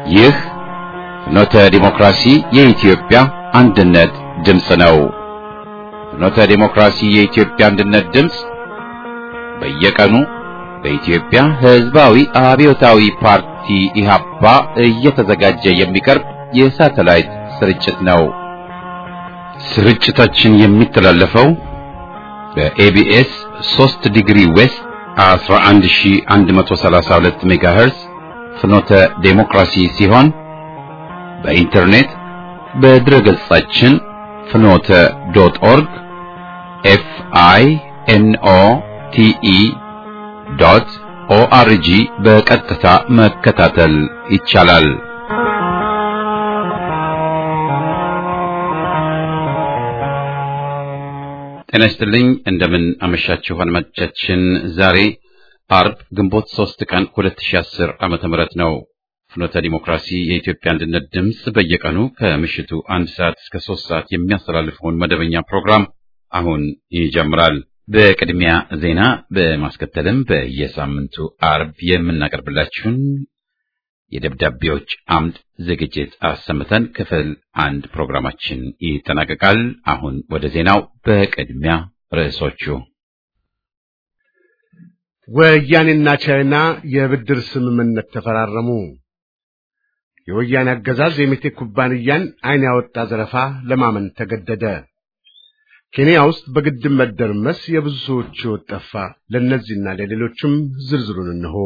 ይህ ፍኖተ ዲሞክራሲ የኢትዮጵያ አንድነት ድምፅ ነው። ፍኖተ ዲሞክራሲ የኢትዮጵያ አንድነት ድምፅ በየቀኑ በኢትዮጵያ ሕዝባዊ አብዮታዊ ፓርቲ ኢህአፓ እየተዘጋጀ የሚቀርብ የሳተላይት ስርጭት ነው። ስርጭታችን የሚተላለፈው በኤቢኤስ 3 ዲግሪ ዌስት 11132 ሜጋሄርስ ፍኖተ ዴሞክራሲ ሲሆን በኢንተርኔት በድረገጻችን ፍኖተ ዶት ኦርግ ኤፍ አይ ኤን ኦ ቲ ኢ ዶት ኦአርጂ በቀጥታ መከታተል ይቻላል። ጤና ይስጥልኝ። እንደምን አመሻችሁ አድማጮቻችን። ዛሬ አርብ ግንቦት 3 ቀን 2010 ዓመተ ምህረት ነው። ፍኖተ ዲሞክራሲ የኢትዮጵያ አንድነት ድምፅ በየቀኑ ከምሽቱ አንድ ሰዓት እስከ ሶስት ሰዓት የሚያስተላልፈውን መደበኛ ፕሮግራም አሁን ይጀምራል። በቅድሚያ ዜና በማስከተልም በየሳምንቱ አርብ የምናቀርብላችሁን የደብዳቤዎች አምድ ዝግጅት አሰምተን ክፍል አንድ ፕሮግራማችን ይጠናቀቃል። አሁን ወደ ዜናው። በቅድሚያ ርዕሶቹ ወያኔና ቻይና የብድር ስምምነት ተፈራረሙ። የወያኔ አገዛዝ የሜቴክ ኩባንያን ዓይን ያወጣ ዘረፋ ለማመን ተገደደ። ኬንያ ውስጥ በግድብ መደርመስ የብዙ ሰዎች ሕይወት ጠፋ። ለእነዚህና ለሌሎችም ዝርዝሩን እንሆ።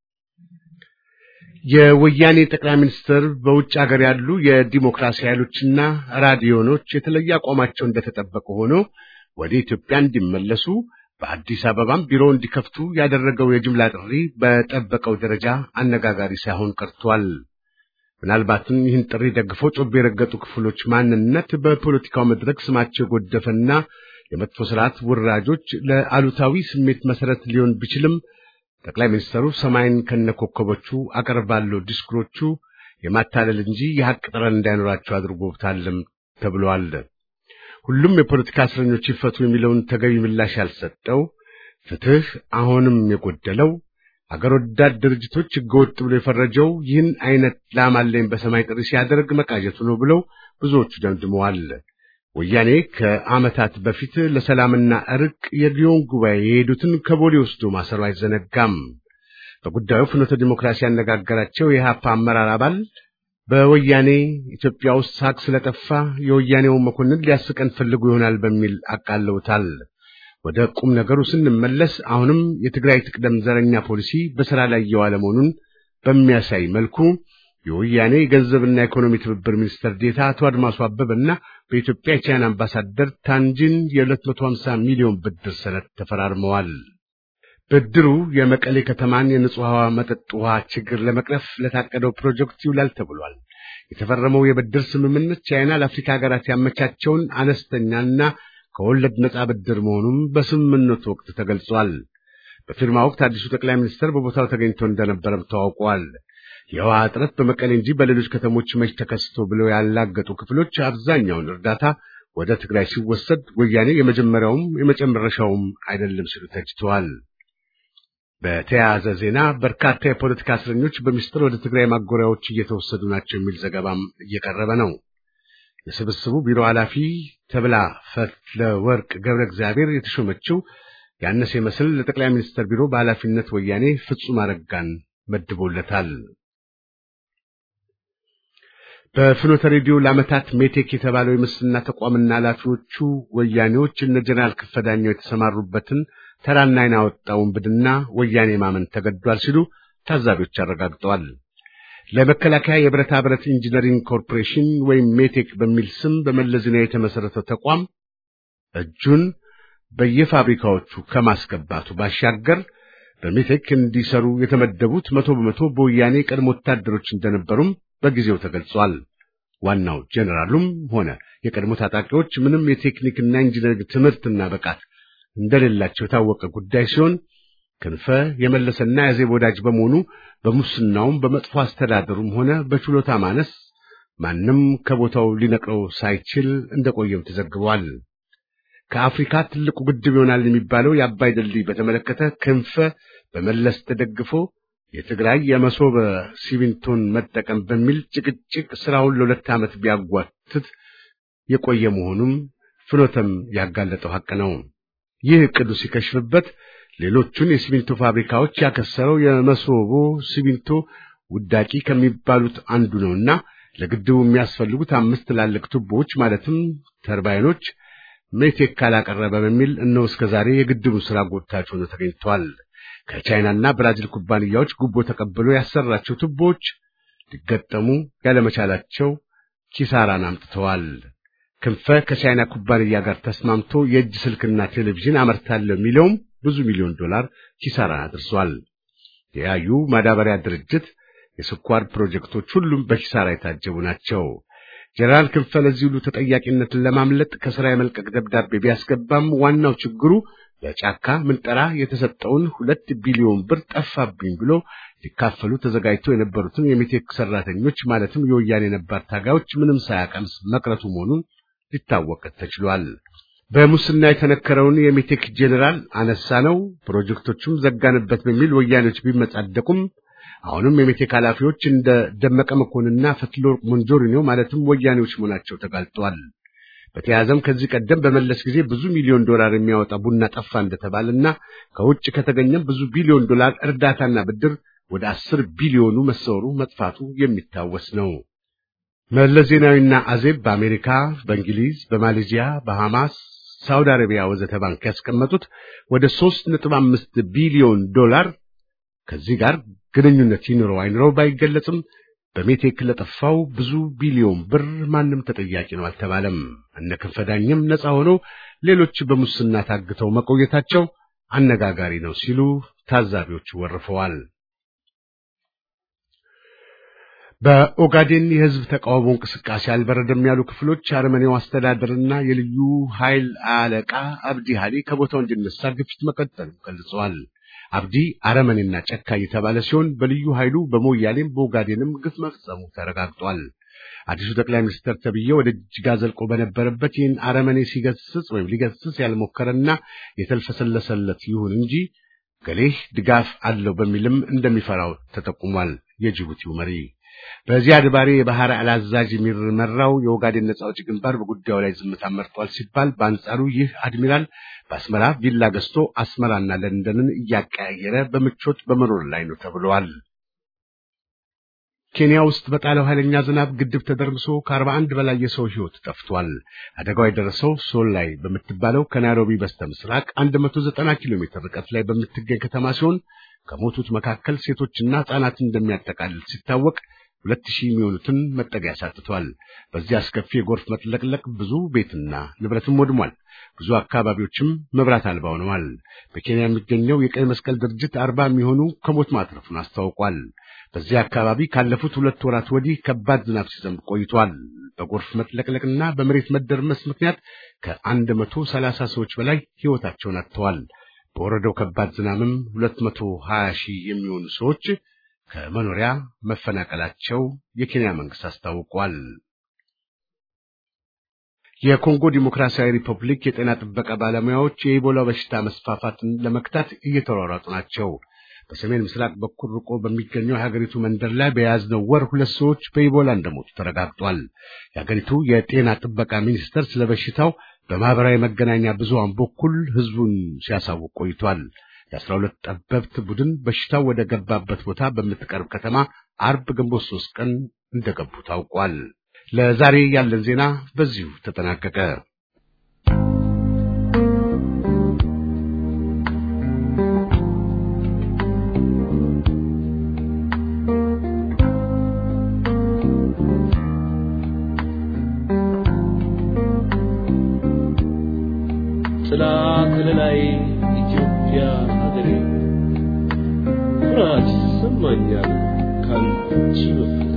የወያኔ ጠቅላይ ሚኒስትር በውጭ ሀገር ያሉ የዲሞክራሲ ኃይሎችና ራዲዮኖች የተለየ አቋማቸው እንደተጠበቀ ሆኖ ወደ ኢትዮጵያ እንዲመለሱ በአዲስ አበባም ቢሮ እንዲከፍቱ ያደረገው የጅምላ ጥሪ በጠበቀው ደረጃ አነጋጋሪ ሳይሆን ቀርቷል። ምናልባትም ይህን ጥሪ ደግፈው ጮቤ የረገጡ ክፍሎች ማንነት በፖለቲካው መድረክ ስማቸው የጎደፈና የመጥፎ ስርዓት ውራጆች ለአሉታዊ ስሜት መሰረት ሊሆን ቢችልም ጠቅላይ ሚኒስትሩ ሰማይን ከነኮከቦቹ አቀርባለሁ ዲስኩሮቹ የማታለል እንጂ የሐቅ ጠረን እንዳይኖራቸው አድርጎታልም ተብሏል። ሁሉም የፖለቲካ እስረኞች ይፈቱ የሚለውን ተገቢ ምላሽ ያልሰጠው ፍትህ አሁንም የጎደለው አገር ወዳድ ድርጅቶች ሕገወጥ ብሎ የፈረጀው ይህን አይነት ላማለኝ በሰማይ ጥሪ ሲያደርግ መቃጀቱ ነው ብለው ብዙዎቹ ደምድመዋል። ወያኔ ከዓመታት በፊት ለሰላምና እርቅ የሊዮን ጉባኤ የሄዱትን ከቦሌ ወስዶ ማሰሩ አይዘነጋም። በጉዳዩ ፍኖተ ዲሞክራሲ ያነጋገራቸው የኢህአፓ አመራር አባል በወያኔ ኢትዮጵያ ውስጥ ሳቅ ስለጠፋ የወያኔውን መኮንን ሊያስቀን ፈልጉ ይሆናል በሚል አቃለውታል። ወደ ቁም ነገሩ ስንመለስ አሁንም የትግራይ ትቅደም ዘረኛ ፖሊሲ በሥራ ላይ እየዋለ መሆኑን በሚያሳይ መልኩ የወያኔ የገንዘብና ኢኮኖሚ ትብብር ሚኒስትር ዴታ አቶ አድማሱ አበበና በኢትዮጵያ የቻይና አምባሳደር ታንጂን የ250 ሚሊዮን ብድር ሰነድ ተፈራርመዋል። ብድሩ የመቀሌ ከተማን የንጹህ ውሃ መጠጥ ውሃ ችግር ለመቅረፍ ለታቀደው ፕሮጀክት ይውላል ተብሏል። የተፈረመው የብድር ስምምነት ቻይና ለአፍሪካ ሀገራት ያመቻቸውን አነስተኛና ከወለድ ነጻ ብድር መሆኑም በስምምነቱ ወቅት ተገልጿል። በፊርማ ወቅት አዲሱ ጠቅላይ ሚኒስትር በቦታው ተገኝቶ እንደነበረም ታውቋል። የውሃ እጥረት በመቀሌ እንጂ በሌሎች ከተሞች መች ተከስቶ ብለው ያላገጡ ክፍሎች አብዛኛውን እርዳታ ወደ ትግራይ ሲወሰድ ወያኔ የመጀመሪያውም የመጨረሻውም አይደለም ሲሉ ተችተዋል። በተያያዘ ዜና በርካታ የፖለቲካ እስረኞች በሚስጥር ወደ ትግራይ ማጎሪያዎች እየተወሰዱ ናቸው የሚል ዘገባም እየቀረበ ነው። የስብስቡ ቢሮ ኃላፊ ተብላ ፈትለ ወርቅ ገብረ እግዚአብሔር የተሾመችው ያነሰ ይመስል ለጠቅላይ ሚኒስትር ቢሮ በኃላፊነት ወያኔ ፍጹም አረጋን መድቦለታል። በፍኖተ ሬዲዮ ለዓመታት ሜቴክ የተባለው የምስልና ተቋምና ኃላፊዎቹ ወያኔዎች እነ ጀነራል ክፈዳኛው የተሰማሩበትን ተራና ዓይን ያወጣው ውንብድና ወያኔ ማመን ተገዷል ሲሉ ታዛቢዎች አረጋግጠዋል። ለመከላከያ የብረታ ብረት ኢንጂነሪንግ ኮርፖሬሽን ወይም ሜቴክ በሚል ስም በመለስ ዜናዊ የተመሰረተው ተቋም እጁን በየፋብሪካዎቹ ከማስገባቱ ባሻገር በሜቴክ እንዲሰሩ የተመደቡት መቶ በመቶ በወያኔ ቀድሞ ወታደሮች እንደነበሩም በጊዜው ተገልጿል። ዋናው ጄኔራሉም ሆነ የቀድሞ ታጣቂዎች ምንም የቴክኒክና ኢንጂነሪንግ ትምህርትና ብቃት እንደሌላቸው የታወቀ ጉዳይ ሲሆን ክንፈ የመለሰና ያዜብ ወዳጅ በመሆኑ በሙስናውም በመጥፎ አስተዳደሩም ሆነ በችሎታ ማነስ ማንም ከቦታው ሊነቅለው ሳይችል እንደቆየም ተዘግቧል። ከአፍሪካ ትልቁ ግድብ ይሆናል የሚባለው የአባይ ድልድይ በተመለከተ ክንፈ በመለስ ተደግፎ የትግራይ የመሶበ ሲሚንቶን መጠቀም በሚል ጭቅጭቅ ስራውን ለሁለት ዓመት ቢያጓትት የቆየ መሆኑም ፍኖተም ያጋለጠው ሐቅ ነው። ይህ ዕቅዱ ሲከሽፍበት ሌሎቹን የሲሚንቶ ፋብሪካዎች ያከሰረው የመሶቦ ሲሚንቶ ውዳቂ ከሚባሉት አንዱ ነውና ለግድቡ የሚያስፈልጉት አምስት ትላልቅ ቱቦዎች ማለትም ተርባይኖች ሜቴክ ካላቀረበ በሚል እነሆ እስከ ዛሬ የግድቡን ስራ ጎታች ሆኖ ተገኝቷል። ከቻይናና ብራዚል ኩባንያዎች ጉቦ ተቀብሎ ያሰራቸው ቱቦዎች ሊገጠሙ ያለመቻላቸው ኪሳራን አምጥተዋል። ክንፈ ከቻይና ኩባንያ ጋር ተስማምቶ የእጅ ስልክና ቴሌቪዥን አመርታለሁ የሚለውም ብዙ ሚሊዮን ዶላር ኪሳራን አድርሷል። የያዩ ማዳበሪያ ድርጅት የስኳር ፕሮጀክቶች ሁሉም በኪሳራ የታጀቡ ናቸው። ጀነራል ክንፈ ለዚህ ሁሉ ተጠያቂነትን ለማምለጥ ከስራ የመልቀቅ ደብዳቤ ቢያስገባም ዋናው ችግሩ ለጫካ ምንጠራ የተሰጠውን ሁለት ቢሊዮን ብር ጠፋብኝ ብሎ ሊካፈሉ ተዘጋጅተው የነበሩትን የሜቴክ ሰራተኞች ማለትም የወያኔ ነባር ታጋዮች ምንም ሳያቀምስ መቅረቱ መሆኑን ሊታወቅ ተችሏል። በሙስና የተነከረውን የሜቴክ ጄኔራል አነሳ ነው ፕሮጀክቶቹም ዘጋንበት በሚል ወያኔዎች ቢመጻደቁም አሁንም የሜቴክ ኃላፊዎች እንደ ደመቀ መኮንንና ፈትለወርቅ ሞንጆሪኖ ማለትም ወያኔዎች መሆናቸው ተጋልጧል። በተያያዘም ከዚህ ቀደም በመለስ ጊዜ ብዙ ሚሊዮን ዶላር የሚያወጣ ቡና ጠፋ እንደተባለና ከውጭ ከተገኘም ብዙ ቢሊዮን ዶላር እርዳታና ብድር ወደ አስር ቢሊዮኑ መሰወሩ መጥፋቱ የሚታወስ ነው። መለስ ዜናዊና አዜብ በአሜሪካ፣ በእንግሊዝ፣ በማሌዥያ፣ በሐማስ፣ ሳውዲ አረቢያ ወዘተ ባንክ ያስቀመጡት ወደ ሶስት ነጥብ አምስት ቢሊዮን ዶላር ከዚህ ጋር ግንኙነት ይኑረው አይኑረው ባይገለጽም በሜቴክ ለጠፋው ብዙ ቢሊዮን ብር ማንም ተጠያቂ ነው አልተባለም። እነ ክንፈዳኝም ነፃ ሆነው ሌሎች በሙስና ታግተው መቆየታቸው አነጋጋሪ ነው ሲሉ ታዛቢዎች ወርፈዋል። በኦጋዴን የህዝብ ተቃውሞ እንቅስቃሴ አልበረደም ያሉ ክፍሎች አረመኔው አስተዳደርና የልዩ ኃይል አለቃ አብዲ ሃሊ ከቦታው እንዲነሳ ግፊት መቀጠሉ ገልጸዋል። አብዲ አረመኔና ጨካኝ የተባለ ሲሆን በልዩ ኃይሉ በሞያሌም በኦጋዴንም ግፍ መፈጸሙ ተረጋግጧል። አዲሱ ጠቅላይ ሚኒስትር ተብዬ ወደ ጅጋ ዘልቆ በነበረበት ይህን አረመኔ ሲገስጽ ወይም ሊገስጽ ያልሞከረና የተልፈሰለሰለት ይሁን እንጂ ገሌህ ድጋፍ አለው በሚልም እንደሚፈራው ተጠቁሟል። የጅቡቲው መሪ በዚያድ ባሬ የባህር አዛዥ የሚመራው የኦጋዴን ነጻ አውጪ ግንባር በጉዳዩ ላይ ዝምታ መርጧል ሲባል፣ በአንጻሩ ይህ አድሚራል በአስመራ ቪላ ገዝቶ አስመራና ለንደንን እያቀያየረ በምቾት በመኖር ላይ ነው ተብለዋል። ኬንያ ውስጥ በጣለው ኃይለኛ ዝናብ ግድብ ተደርምሶ ከአርባ አንድ በላይ የሰው ሕይወት ጠፍቷል። አደጋው የደረሰው ሶል ላይ በምትባለው ከናይሮቢ በስተ ምስራቅ 190 ኪሎ ሜትር ርቀት ላይ በምትገኝ ከተማ ሲሆን ከሞቱት መካከል ሴቶችና ሕፃናትን እንደሚያጠቃልል ሲታወቅ ሁለት ሺህ የሚሆኑትን መጠጊያ ያሳጥቷል። በዚህ አስከፊ የጎርፍ መጥለቅለቅ ብዙ ቤትና ንብረትም ወድሟል። ብዙ አካባቢዎችም መብራት አልባ ሆነዋል። በኬንያ የሚገኘው የቀይ መስቀል ድርጅት አርባ የሚሆኑ ከሞት ማትረፉን አስታውቋል። በዚህ አካባቢ ካለፉት ሁለት ወራት ወዲህ ከባድ ዝናብ ሲዘንብ ቆይቷል። በጎርፍ መጥለቅለቅና በመሬት መደርመስ ምክንያት ከአንድ መቶ ሰላሳ ሰዎች በላይ ሕይወታቸውን አጥተዋል። በወረደው ከባድ ዝናብም ሁለት መቶ ሀያ ሺህ የሚሆኑ ሰዎች ከመኖሪያ መፈናቀላቸው የኬንያ መንግስት አስታውቋል። የኮንጎ ዲሞክራሲያዊ ሪፐብሊክ የጤና ጥበቃ ባለሙያዎች የኢቦላ በሽታ መስፋፋትን ለመክታት እየተሯሯጡ ናቸው። በሰሜን ምስራቅ በኩል ርቆ በሚገኘው የሀገሪቱ መንደር ላይ በያዝነው ወር ሁለት ሰዎች በኢቦላ እንደሞቱ ተረጋግጧል። የሀገሪቱ የጤና ጥበቃ ሚኒስቴር ስለ በሽታው በማህበራዊ መገናኛ ብዙሃን በኩል ህዝቡን ሲያሳውቅ ቆይቷል። የአስራ ሁለት ጠበብት ቡድን በሽታው ወደ ገባበት ቦታ በምትቀርብ ከተማ አርብ ግንቦት ሶስት ቀን እንደገቡ ታውቋል። ለዛሬ ያለን ዜና በዚሁ ተጠናቀቀ። ጥላ ከለላይ ኢትዮጵያ ሀገሬ ኩራት ይሰማኛል ካንቺ በፍቅሬ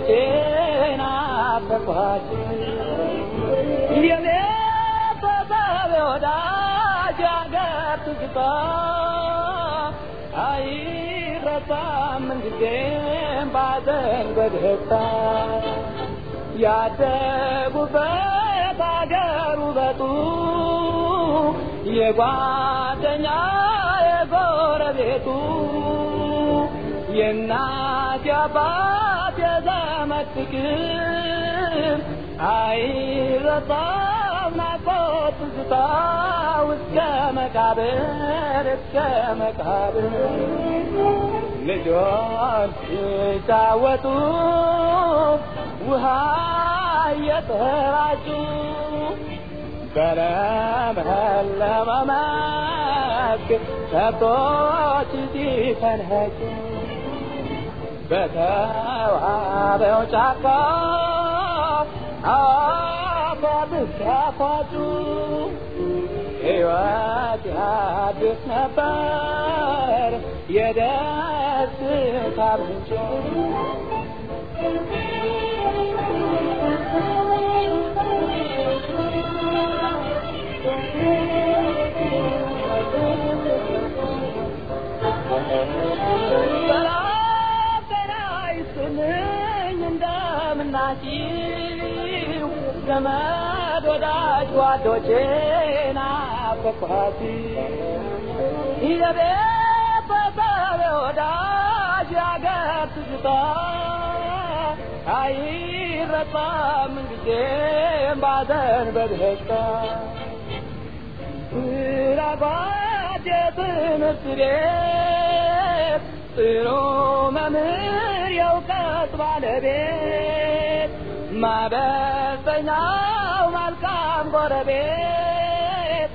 ጓዶቼ ናፈኳችሁ የኔ ተሳቢ ወዳጅ አገር ትዝታ አይረሳም ምንጊዜም ባዘን በደስታ ያደጉበት አገር ውበቱ የጓደኛ የጎረቤቱ የእናት የአባት የዘመድ ፍቅር አይረሳም ናፍቆት ትዝታ እስከ መቃብር እስከ መቃብር ልጆች ሲጫወቱ ውሃ እየተራጩ በለመለመ መስክ ከብቶች ሲፈንጩ በተዋበው ጫካ አፏት ሲያፏጩ ሕይወት ያድስ ነበር የደስታ ምንጭ እንደምናችሁ ዘመድ ወዳጅ ጓዶቼ ናፈኳት የቤተሰብ ወዳጅ ያገር ትዝታ አይረሳም ጊዜም ባዘን በደስታ ስራጓድ የትምህርት ቤት ጥሩ መምህር የእውቀት ባለቤት ማበሰኛው መልካም ጎረቤት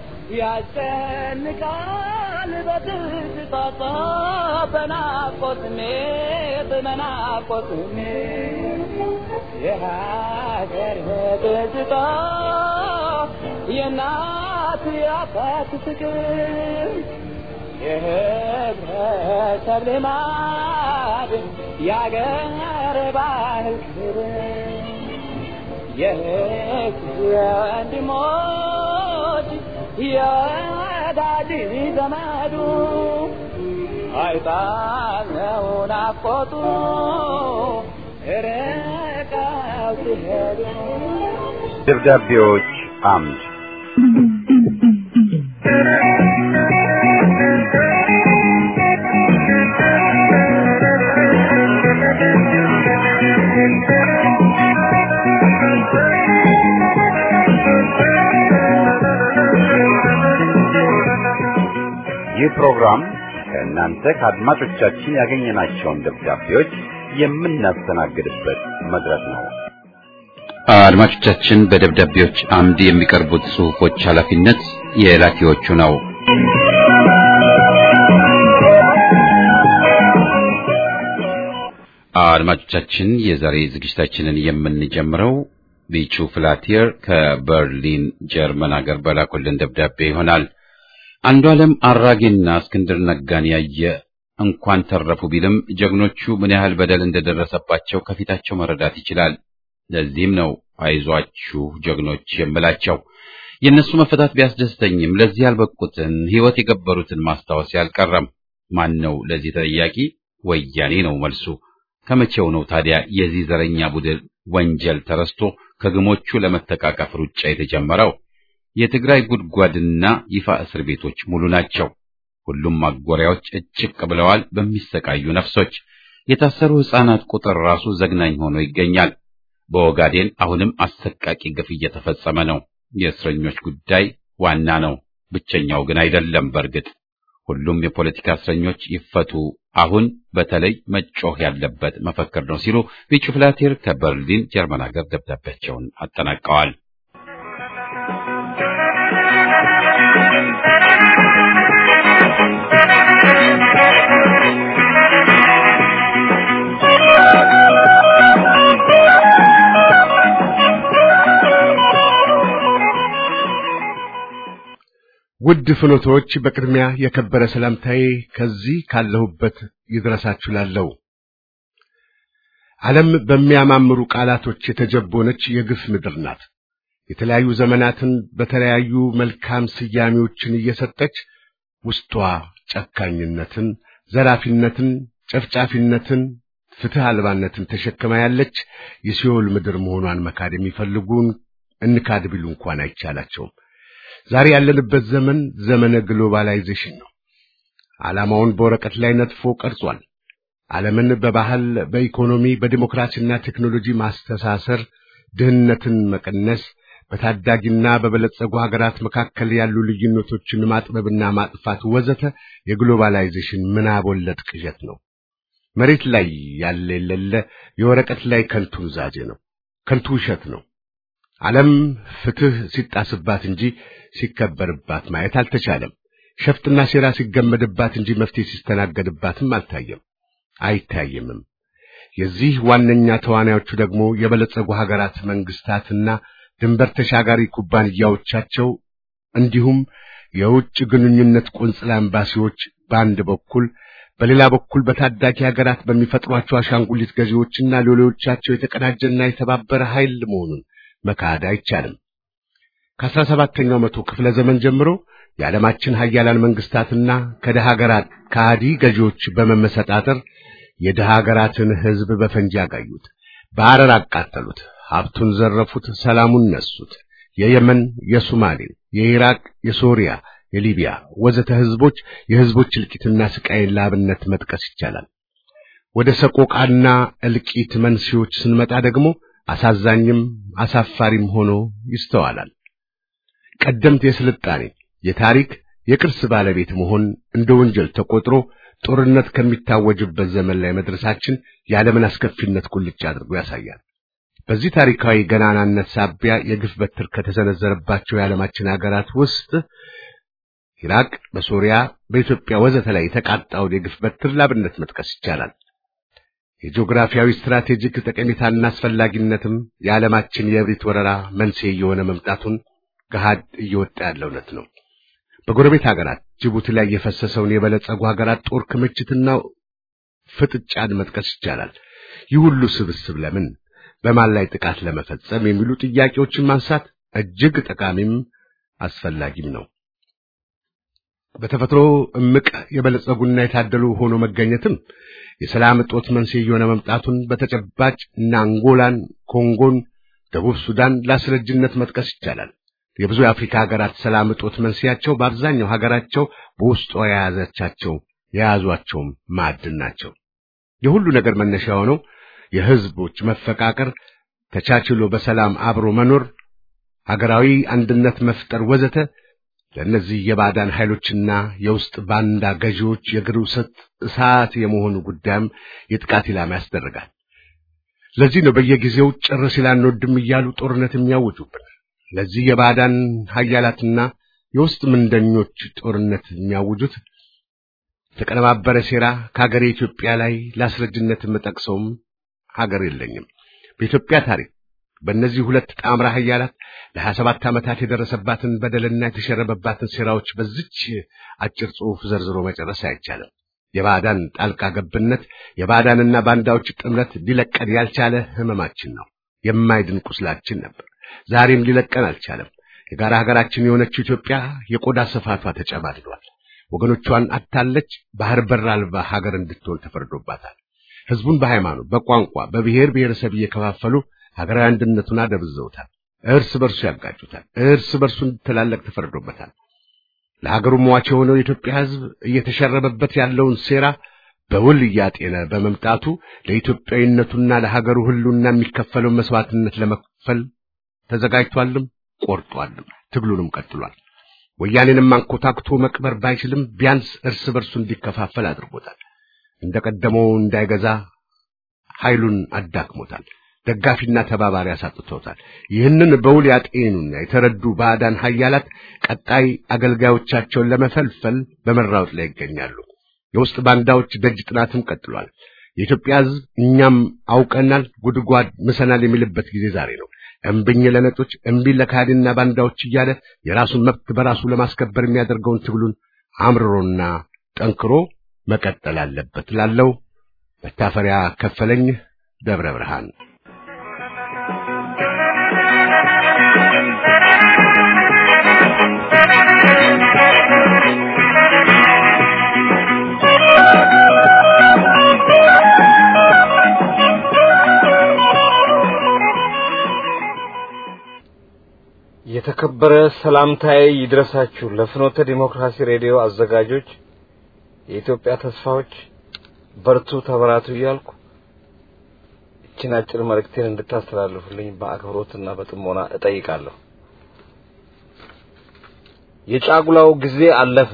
ያስጨንቃል በትዝታ በናፍቆት ስሜት በናፍቆት ስሜት የሀገር ትዝታ የእናት የአባት ፍቅር የህብረተሰብ ልማድ የአገር ባህል ክብር የህዝብ የወንድሞች የወዳጅ ዘመዱ አይጣለው ናፍቆቱ ርቀው ሲሄዱ ደብዳቤዎች አምድ ይህ ፕሮግራም ከእናንተ ከአድማጮቻችን ያገኘናቸውን ደብዳቤዎች የምናስተናግድበት መድረክ ነው። አድማጮቻችን በደብዳቤዎች አምድ የሚቀርቡት ጽሑፎች ኃላፊነት የላኪዎቹ ነው። አድማጮቻችን የዛሬ ዝግጅታችንን የምንጀምረው ቢቹ ፍላቲየር ከበርሊን ጀርመን ሀገር በላኩልን ደብዳቤ ይሆናል። አንዱ ዓለም አራጌና እስክንድር ነጋን ያየ እንኳን ተረፉ ቢልም ጀግኖቹ ምን ያህል በደል እንደደረሰባቸው ከፊታቸው መረዳት ይችላል። ለዚህም ነው አይዟችሁ ጀግኖች የምላቸው። የእነሱ መፈታት ቢያስደስተኝም ለዚህ ያልበቁትን ሕይወት የገበሩትን ማስታወስ ያልቀረም። ማን ነው ለዚህ ተጠያቂ? ወያኔ ነው መልሱ። ከመቼው ነው ታዲያ የዚህ ዘረኛ ቡድን ወንጀል ተረስቶ ከግሞቹ ለመተቃቀፍ ሩጫ የተጀመረው? የትግራይ ጉድጓድና ይፋ እስር ቤቶች ሙሉ ናቸው። ሁሉም ማጎሪያዎች እጭቅ ብለዋል በሚሰቃዩ ነፍሶች። የታሰሩ ሕፃናት ቁጥር ራሱ ዘግናኝ ሆኖ ይገኛል። በኦጋዴን አሁንም አሰቃቂ ግፍ እየተፈጸመ ነው። የእስረኞች ጉዳይ ዋና ነው፣ ብቸኛው ግን አይደለም። በእርግጥ ሁሉም የፖለቲካ እስረኞች ይፈቱ፣ አሁን በተለይ መጮህ ያለበት መፈክር ነው ሲሉ ቢቹ ፍላቴር ከበርሊን ጀርመን ሀገር ደብዳቤያቸውን አጠናቀዋል። ውድ ፍኖቶች በቅድሚያ የከበረ ሰላምታዬ ከዚህ ካለሁበት ይድረሳችሁ ላለው ዓለም በሚያማምሩ ቃላቶች የተጀቦነች የግፍ ምድር ናት። የተለያዩ ዘመናትን በተለያዩ መልካም ስያሜዎችን እየሰጠች ውስጧ ጨካኝነትን፣ ዘራፊነትን፣ ጨፍጫፊነትን፣ ፍትህ አልባነትን ተሸክማ ያለች የሲኦል ምድር መሆኗን መካድ የሚፈልጉን እንካድ ቢሉ እንኳን አይቻላቸውም። ዛሬ ያለንበት ዘመን ዘመነ ግሎባላይዜሽን ነው። ዓላማውን በወረቀት ላይ ነጥፎ ቀርጿል። ዓለምን በባህል፣ በኢኮኖሚ፣ በዲሞክራሲና ቴክኖሎጂ ማስተሳሰር፣ ድህነትን መቀነስ፣ በታዳጊና በበለጸጉ ሀገራት መካከል ያሉ ልዩነቶችን ማጥበብና ማጥፋት ወዘተ የግሎባላይዜሽን ምናብ ወለድ ቅዠት ነው። መሬት ላይ ያለ የሌለ የወረቀት ላይ ከንቱ ኑዛዜ ነው፣ ከንቱ ውሸት ነው። ዓለም ፍትህ ሲጣስባት እንጂ ሲከበርባት ማየት አልተቻለም። ሸፍጥና ሴራ ሲገመድባት እንጂ መፍትሄ ሲስተናገድባትም አልታየም፣ አይታየምም። የዚህ ዋነኛ ተዋናዮቹ ደግሞ የበለጸጉ ሀገራት መንግስታትና ድንበር ተሻጋሪ ኩባንያዎቻቸው እንዲሁም የውጭ ግንኙነት ቆንጽላ ኤምባሲዎች በአንድ በኩል በሌላ በኩል በታዳጊ ሀገራት በሚፈጥሯቸው አሻንጉሊት ገዢዎችና ሌሎቻቸው የተቀናጀና የተባበረ ኃይል መሆኑን መካድ አይቻልም። ከአስራ ሰባተኛው መቶ ክፍለ ዘመን ጀምሮ የዓለማችን ሀያላን መንግስታትና ከደሃ ሀገራት ከሃዲ ገዢዎች በመመሰጣጠር የደሃ ሀገራትን ሕዝብ በፈንጂ አጋዩት፣ በአረር አቃጠሉት፣ ሀብቱን ዘረፉት፣ ሰላሙን ነሱት። የየመን፣ የሶማሌ፣ የኢራቅ፣ የሶሪያ፣ የሊቢያ ወዘተ ሕዝቦች የሕዝቦች እልቂትና ስቃይን ለአብነት መጥቀስ ይቻላል። ወደ ሰቆቃና እልቂት መንስኤዎች ስንመጣ ደግሞ አሳዛኝም አሳፋሪም ሆኖ ይስተዋላል። ቀደምት የስልጣኔ የታሪክ የቅርስ ባለቤት መሆን እንደ ወንጀል ተቆጥሮ ጦርነት ከሚታወጅበት ዘመን ላይ መድረሳችን የዓለምን አስከፊነት ቁልጭ አድርጎ ያሳያል። በዚህ ታሪካዊ ገናናነት ሳቢያ የግፍ በትር ከተሰነዘረባቸው የዓለማችን ሀገራት ውስጥ ኢራቅ፣ በሶሪያ፣ በኢትዮጵያ ወዘተ ላይ የተቃጣውን የግፍ በትር ላብነት መጥቀስ ይቻላል። የጂኦግራፊያዊ ስትራቴጂክ ጠቀሜታና አስፈላጊነትም የዓለማችን የእብሪት ወረራ መንስኤ እየሆነ መምጣቱን ገሃድ እየወጣ ያለ እውነት ነው። በጎረቤት ሀገራት ጅቡቲ ላይ የፈሰሰውን የበለጸጉ ሀገራት ጦር ክምችትና ፍጥጫን መጥቀስ ይቻላል። ይህ ሁሉ ስብስብ ለምን በማን ላይ ጥቃት ለመፈጸም የሚሉ ጥያቄዎችን ማንሳት እጅግ ጠቃሚም አስፈላጊም ነው። በተፈጥሮ እምቅ የበለጸጉና የታደሉ ሆኖ መገኘትም የሰላም እጦት መንስኤ እየሆነ መምጣቱን በተጨባጭ እና አንጎላን፣ ኮንጎን፣ ደቡብ ሱዳን ለአስረጅነት መጥቀስ ይቻላል። የብዙ የአፍሪካ ሀገራት ሰላም እጦት መንስኤያቸው በአብዛኛው ሀገራቸው በውስጧ የያዘቻቸው የያዟቸውም ማዕድን ናቸው። የሁሉ ነገር መነሻ የሆነው የሕዝቦች መፈቃቀር፣ ተቻችሎ በሰላም አብሮ መኖር፣ ሀገራዊ አንድነት መፍጠር ወዘተ ለእነዚህ የባዕዳን ኃይሎችና የውስጥ ባንዳ ገዢዎች የእግር ውስጥ እሳት የመሆኑ ጉዳይም የጥቃት ኢላማ ያስደርጋል። ለዚህ ነው በየጊዜው ጭር ሲል አንወድም እያሉ ጦርነት የሚያውጁብን። ለዚህ የባዕዳን ኃያላትና የውስጥ ምንደኞች ጦርነት የሚያውጁት የተቀነባበረ ሴራ ከሀገሬ ኢትዮጵያ ላይ ለአስረጅነት የምጠቅሰውም ሀገር የለኝም። በኢትዮጵያ ታሪክ በእነዚህ ሁለት ጣምራ ኃያላት ለሀያ ሰባት ዓመታት የደረሰባትን በደልና የተሸረበባትን ሴራዎች በዚች አጭር ጽሑፍ ዘርዝሮ መጨረስ አይቻልም። የባዕዳን ጣልቃ ገብነት፣ የባዕዳንና ባንዳዎች ጥምረት ሊለቀን ያልቻለ ሕመማችን ነው። የማይድን ቁስላችን ነበር። ዛሬም ሊለቀን አልቻለም። የጋራ ሀገራችን የሆነችው ኢትዮጵያ የቆዳ ስፋቷ ተጨማድዷል። ወገኖቿን አታለች። ባህር በር አልባ ሀገር እንድትሆን ተፈርዶባታል። ሕዝቡን በሃይማኖት፣ በቋንቋ፣ በብሔር ብሔረሰብ እየከፋፈሉ ሀገራዊ አንድነቱን አደብዘውታል። እርስ በርሱ ያጋጩታል። እርስ በርሱ እንዲተላለቅ ተፈርዶበታል። ለሀገሩ ሟች የሆነው የኢትዮጵያ ሕዝብ እየተሸረበበት ያለውን ሴራ በውል እያጤነ በመምጣቱ ለኢትዮጵያዊነቱና ለሀገሩ ሕልውና የሚከፈለው መስዋዕትነት ለመክፈል ተዘጋጅቷልም ቆርጧልም ትግሉንም ቀጥሏል። ወያኔንም አንኮታክቶ መቅበር ባይችልም ቢያንስ እርስ በርሱ እንዲከፋፈል አድርጎታል። እንደቀደመው እንዳይገዛ ኃይሉን አዳክሞታል። ደጋፊና ተባባሪ አሳጥቶታል። ይህንን በውል ያጤኑና የተረዱ ባዕዳን ኃያላት ቀጣይ አገልጋዮቻቸውን ለመፈልፈል በመራወጥ ላይ ይገኛሉ። የውስጥ ባንዳዎች ደጅ ጥናትም ቀጥሏል። የኢትዮጵያ ሕዝብ እኛም አውቀናል፣ ጉድጓድ ምሰናል የሚልበት ጊዜ ዛሬ ነው። እምብኝ ለነጦች፣ እምቢ ለካህዲና ባንዳዎች እያለ የራሱን መብት በራሱ ለማስከበር የሚያደርገውን ትግሉን አምርሮና ጠንክሮ መቀጠል አለበት። ላለው መታፈሪያ ከፈለኝ ደብረ ብርሃን የተከበረ ሰላምታዬ ይድረሳችሁ ለፍኖተ ዲሞክራሲ ሬዲዮ አዘጋጆች፣ የኢትዮጵያ ተስፋዎች በርቱ፣ ተበራቱ እያልኩ እችን አጭር መልእክቴን እንድታስተላልፉልኝ በአክብሮትና በጥሞና እጠይቃለሁ። የጫጉላው ጊዜ አለፈ።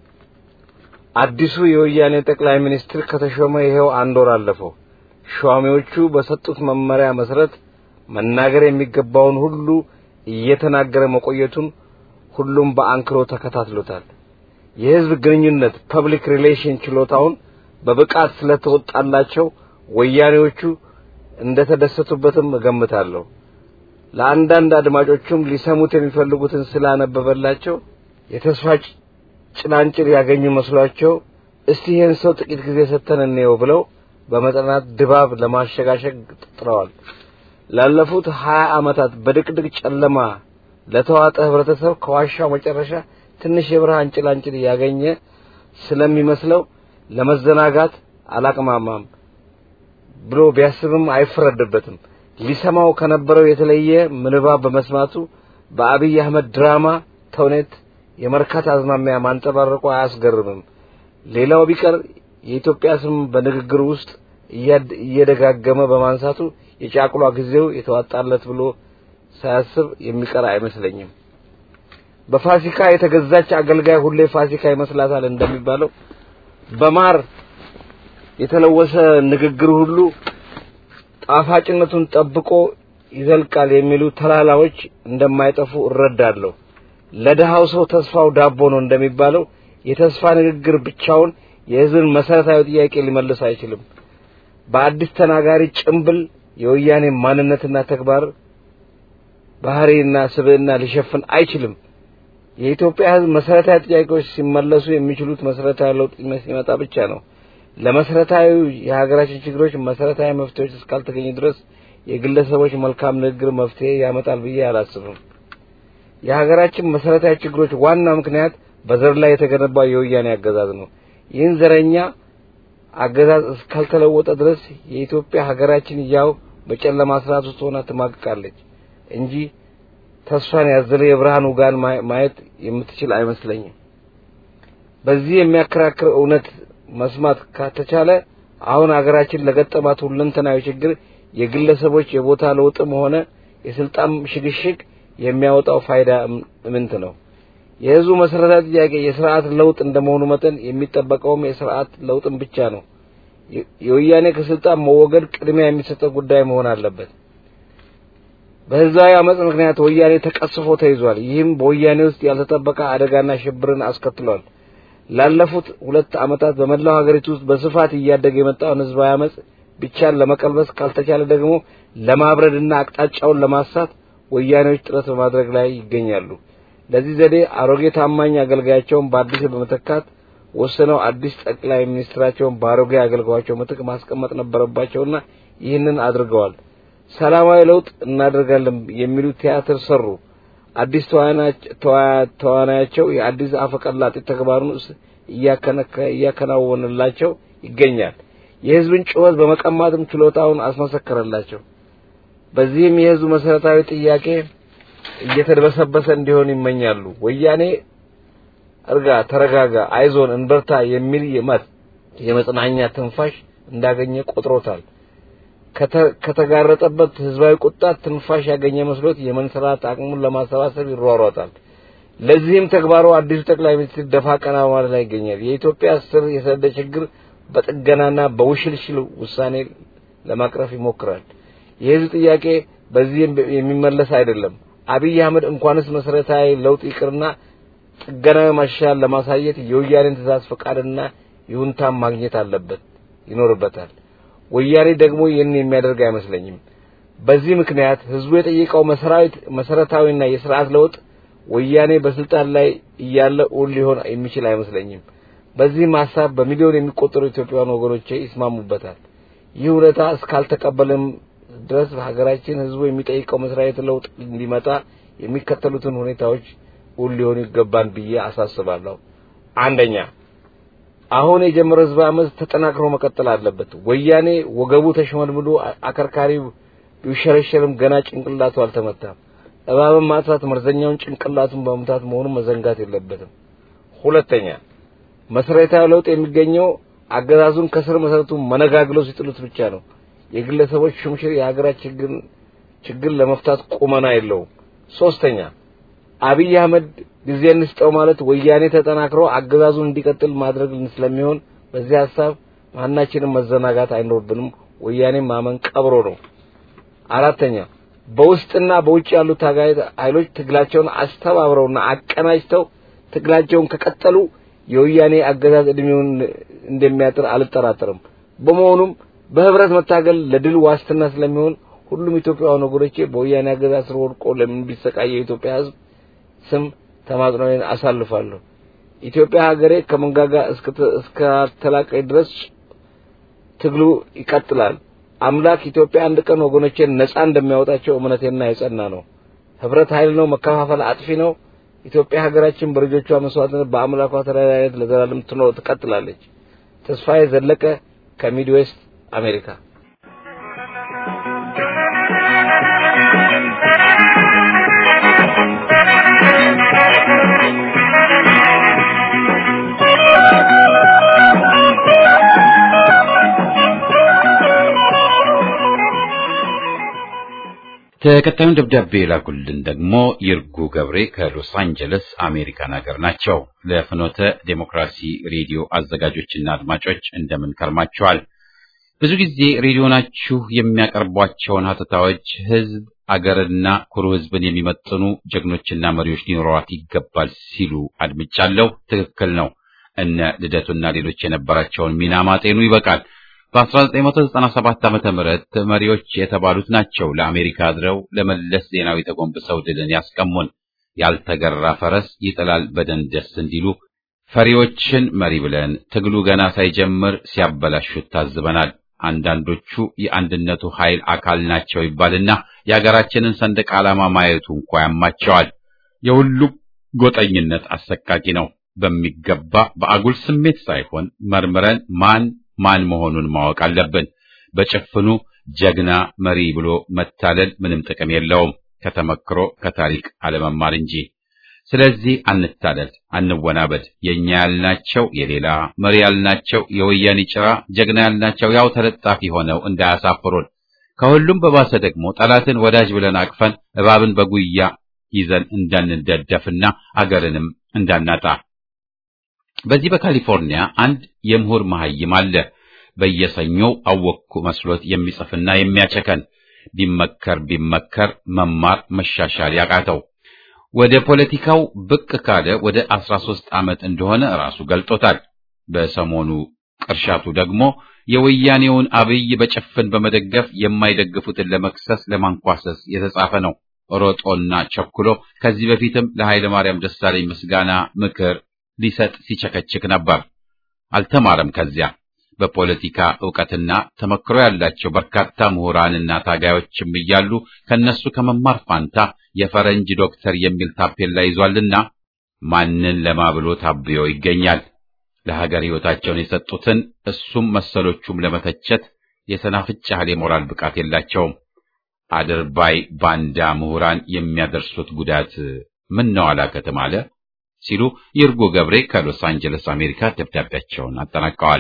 አዲሱ የወያኔ ጠቅላይ ሚኒስትር ከተሾመ ይሄው አንድ ወር አለፈው። ሿሚዎቹ በሰጡት መመሪያ መሰረት መናገር የሚገባውን ሁሉ እየተናገረ መቆየቱን ሁሉም በአንክሮ ተከታትሎታል። የህዝብ ግንኙነት ፐብሊክ ሪሌሽን ችሎታውን በብቃት ስለተወጣላቸው ወያኔዎቹ እንደተደሰቱበትም እገምታለሁ። ለአንዳንድ አድማጮቹም ሊሰሙት የሚፈልጉትን ስላነበበላቸው የተስፋ ጭላንጭል ያገኙ መስሏቸው እስቲ ይህን ሰው ጥቂት ጊዜ ሰጥተን እንየው ብለው በመጠናት ድባብ ለማሸጋሸግ ጥረዋል። ላለፉት ሀያ ዓመታት በድቅድቅ ጨለማ ለተዋጠ ህብረተሰብ ከዋሻው መጨረሻ ትንሽ የብርሃን ጭላንጭል ያገኘ ስለሚመስለው ለመዘናጋት አላቅማማም ብሎ ቢያስብም አይፈረድበትም። ሊሰማው ከነበረው የተለየ ምንባብ በመስማቱ በአብይ አህመድ ድራማ ተውኔት የመርካት አዝማሚያ ማንጸባረቁ አያስገርምም። ሌላው ቢቀር የኢትዮጵያ ስም በንግግር ውስጥ እየደጋገመ በማንሳቱ የጫቁላ ጊዜው የተዋጣለት ብሎ ሳያስብ የሚቀር አይመስለኝም። በፋሲካ የተገዛች አገልጋይ ሁሌ ፋሲካ ይመስላታል እንደሚባለው በማር የተለወሰ ንግግር ሁሉ ጣፋጭነቱን ጠብቆ ይዘልቃል የሚሉ ተላላዎች እንደማይጠፉ እረዳለሁ። ለድሃው ሰው ተስፋው ዳቦ ነው እንደሚባለው የተስፋ ንግግር ብቻውን የህዝብን መሰረታዊ ጥያቄ ሊመልስ አይችልም። በአዲስ ተናጋሪ ጭምብል የወያኔ ማንነትና ተግባር ባህሪና ስብዕና ሊሸፍን አይችልም። የኢትዮጵያ ህዝብ መሰረታዊ ጥያቄዎች ሲመለሱ የሚችሉት መሰረታዊ ለውጥ ሲመጣ ብቻ ነው። ለመሰረታዊ የሀገራችን ችግሮች መሰረታዊ መፍትሄዎች እስካልተገኙ ድረስ የግለሰቦች መልካም ንግግር መፍትሄ ያመጣል ብዬ አላስብም። የሀገራችን መሰረታዊ ችግሮች ዋና ምክንያት በዘር ላይ የተገነባው የወያኔ አገዛዝ ነው። ይህን ዘረኛ አገዛዝ እስካልተለወጠ ድረስ የኢትዮጵያ ሀገራችን ያው በጨለማ ስርዓት ውስጥ ሆና ትማቅቃለች እንጂ ተስፋን ያዘለ የብርሃን ውጋን ማየት የምትችል አይመስለኝም። በዚህ የሚያከራክር እውነት መስማት ከተቻለ አሁን ሀገራችን ለገጠማት ሁለንተናዊ ችግር የግለሰቦች የቦታ ለውጥም ሆነ የስልጣን ሽግሽግ የሚያወጣው ፋይዳ ምንት ነው? የህዝቡ መሰረታዊ ጥያቄ የስርዓት ለውጥ እንደመሆኑ መጠን የሚጠበቀውም የስርዓት ለውጥን ብቻ ነው። የወያኔ ከስልጣን መወገድ ቅድሚያ የሚሰጠው ጉዳይ መሆን አለበት። በህዝባዊ አመጽ ምክንያት ወያኔ ተቀስፎ ተይዟል። ይህም በወያኔ ውስጥ ያልተጠበቀ አደጋና ሽብርን አስከትሏል። ላለፉት ሁለት ዓመታት በመላው ሀገሪቱ ውስጥ በስፋት እያደገ የመጣውን ህዝባዊ አመጽ ብቻን ለመቀልበስ ካልተቻለ ደግሞ ለማብረድና አቅጣጫውን ለማሳት ወያኔዎች ጥረት በማድረግ ላይ ይገኛሉ። ለዚህ ዘዴ አሮጌ ታማኝ አገልጋያቸውን በአዲስ በመተካት ወስነው አዲስ ጠቅላይ ሚኒስትራቸውን በአሮጌ አገልጋያቸው ምትክ ማስቀመጥ ነበረባቸውና ይህንን አድርገዋል። ሰላማዊ ለውጥ እናደርጋለን የሚሉ ቲያትር ሰሩ። አዲስ ተዋናያቸው የአዲስ አፈቀላጤ ተግባሩን እያከናወነላቸው ይገኛል። የህዝብን ጩኸት በመቀማትም ችሎታውን አስመሰከረላቸው። በዚህም የህዝቡ መሰረታዊ ጥያቄ እየተደበሰበሰ እንዲሆን ይመኛሉ። ወያኔ እርጋ፣ ተረጋጋ፣ አይዞን፣ እንበርታ የሚል የመት የመጽናኛ ትንፋሽ እንዳገኘ ቆጥሮታል። ከተጋረጠበት ህዝባዊ ቁጣ ትንፋሽ ያገኘ መስሎት የመንሰራት አቅሙን ለማሰባሰብ ይሯሯጣል። ለዚህም ተግባሩ አዲሱ ጠቅላይ ሚኒስትር ደፋ ቀና ማለት ላይ ይገኛል። የኢትዮጵያ ስር የሰደደ ችግር በጥገናና በውሽልሽል ውሳኔ ለማቅረፍ ይሞክራል። የህዝብ ጥያቄ በዚህ የሚመለስ አይደለም። አብይ አህመድ እንኳንስ መሰረታዊ ለውጥ ይቅርና ጥገናዊ ማሻሻል ለማሳየት የወያኔን ትእዛዝ ፈቃድና ይሁንታን ማግኘት አለበት ይኖርበታል። ወያኔ ደግሞ ይህን የሚያደርግ አይመስለኝም። በዚህ ምክንያት ህዝቡ የጠየቀው መሰረታዊና የስርዓት ለውጥ ወያኔ በስልጣን ላይ እያለ እውን ሊሆን የሚችል አይመስለኝም። በዚህም ሀሳብ በሚሊዮን የሚቆጠሩ ኢትዮጵያውያን ወገኖቼ ይስማሙበታል። ይህ እውነታ እስካልተቀበለም ድረስ ሀገራችን ህዝቡ የሚጠይቀው መሰረታዊ ለውጥ እንዲመጣ የሚከተሉትን ሁኔታዎች እውን ሊሆኑ ይገባን ብዬ አሳስባለሁ። አንደኛ አሁን የጀመረው ህዝብ አመፅ ተጠናክሮ መቀጠል አለበት። ወያኔ ወገቡ ተሽመልምሎ አከርካሪው ቢሸረሸርም ገና ጭንቅላቱ አልተመታም። እባብን ማጥፋት መርዘኛውን ጭንቅላቱን በመምታት መሆኑን መዘንጋት የለበትም። ሁለተኛ መሰረታዊ ለውጥ የሚገኘው አገዛዙን ከስር መሰረቱ መነጋግለው ሲጥሉት ብቻ ነው። የግለሰቦች ሹምሽር የሀገራችን ችግር ችግር ለመፍታት ቁመና የለውም። ሶስተኛ አብይ አህመድ ጊዜ እንስጠው ማለት ወያኔ ተጠናክሮ አገዛዙን እንዲቀጥል ማድረግ ስለሚሆን በዚህ ሀሳብ ማናችንም መዘናጋት አይኖርብንም። ወያኔ ማመን ቀብሮ ነው። አራተኛ በውስጥና በውጭ ያሉ ታጋይ ኃይሎች ትግላቸውን አስተባብረውና አቀናጅተው ትግላቸውን ከቀጠሉ የወያኔ አገዛዝ እድሜውን እንደሚያጥር አልጠራጠርም። በመሆኑም በህብረት መታገል ለድል ዋስትና ስለሚሆን ሁሉም ኢትዮጵያውያን ወገኖቼ በወያኔ አገዛዝ ስር ወድቆ ለምን ቢሰቃየ የኢትዮጵያ ህዝብ ስም ተማጽኖዬን አሳልፋለሁ። ኢትዮጵያ ሀገሬ ከመንጋጋ እስካተላቀይ ድረስ ትግሉ ይቀጥላል። አምላክ ኢትዮጵያ አንድ ቀን ወገኖቼን ነጻ እንደሚያወጣቸው እምነቴና የጸና ነው። ህብረት ኃይል ነው፣ መከፋፈል አጥፊ ነው። ኢትዮጵያ ሀገራችን በልጆቿ መስዋዕትነት በአምላኳ ተራዳኢነት ለዘላለም ትኖር ትቀጥላለች። ተስፋዬ ዘለቀ ከሚድዌስት አሜሪካ ተከታዩን ደብዳቤ የላኩልን ደግሞ ይርጉ ገብሬ ከሎስ አንጀለስ አሜሪካን ሀገር ናቸው። ለፍኖተ ዴሞክራሲ ሬዲዮ አዘጋጆችና አድማጮች እንደምን ከርማችኋል? ብዙ ጊዜ ሬዲዮናችሁ የሚያቀርቧቸውን ሀተታዎች ህዝብ አገርና ኩሩ ህዝብን የሚመጥኑ ጀግኖችና መሪዎች ሊኖሯት ይገባል ሲሉ አድምጫለሁ። ትክክል ነው። እነ ልደቱና ሌሎች የነበራቸውን ሚና ማጤኑ ይበቃል። በ1997 ዓመተ ምህረት መሪዎች የተባሉት ናቸው ለአሜሪካ አድረው ለመለስ ዜናዊ ተጎንብሰው ድልን ያስቀሙን። ያልተገራ ፈረስ ይጥላል በደንደስ እንዲሉ ፈሪዎችን መሪ ብለን ትግሉ ገና ሳይጀምር ሲያበላሹት ታዝበናል። አንዳንዶቹ የአንድነቱ ኃይል አካል ናቸው ይባልና የሀገራችንን ሰንደቅ ዓላማ ማየቱ እንኳ ያማቸዋል። የሁሉ ጎጠኝነት አሰቃቂ ነው። በሚገባ በአጉል ስሜት ሳይሆን መርምረን ማን ማን መሆኑን ማወቅ አለብን። በጭፍኑ ጀግና መሪ ብሎ መታለል ምንም ጥቅም የለውም ከተመክሮ ከታሪክ አለመማር እንጂ። ስለዚህ አንታለል፣ አንወናበድ። የኛ ያልናቸው የሌላ መሪ ያልናቸው የወያኔ ጭራ፣ ጀግና ያልናቸው ያው ተለጣፊ ሆነው እንዳያሳፍሩን። ከሁሉም በባሰ ደግሞ ጠላትን ወዳጅ ብለን አቅፈን እባብን በጉያ ይዘን እንዳንደደፍና አገርንም እንዳናጣ በዚህ በካሊፎርኒያ አንድ የምሁር መሐይም አለ። በየሰኞው አወቅኩ መስሎት የሚጽፍና የሚያቸከን ቢመከር ቢመከር መማር መሻሻል ያቃተው ወደ ፖለቲካው ብቅ ካለ ወደ 13 ዓመት እንደሆነ ራሱ ገልጦታል። በሰሞኑ ቅርሻቱ ደግሞ የወያኔውን አብይ በጭፍን በመደገፍ የማይደግፉትን ለመክሰስ ለማንኳሰስ የተጻፈ ነው። ሮጦና ቸኩሎ ከዚህ በፊትም ለኃይለ ማርያም ደሳለኝ ምስጋና ምክር ሊሰጥ ሲቸከችክ ነበር። አልተማረም። ከዚያ በፖለቲካ ዕውቀትና ተመክሮ ያላቸው በርካታ ምሁራንና ታጋዮችም እያሉ ከነሱ ከመማር ፋንታ የፈረንጅ ዶክተር የሚል ታፔላ ይዟልና ማንን ለማብሎ ታብዮ ይገኛል። ለሀገር ሕይወታቸውን የሰጡትን እሱም መሰሎቹም ለመተቸት የሰናፍጭ ያህል የሞራል ብቃት የላቸውም። አድርባይ ባንዳ ምሁራን የሚያደርሱት ጉዳት ምን ነው አላከትም አለ ሲሉ ይርጉ ገብሬ ከሎስ አንጀለስ አሜሪካ ደብዳቤያቸውን አጠናቀዋል።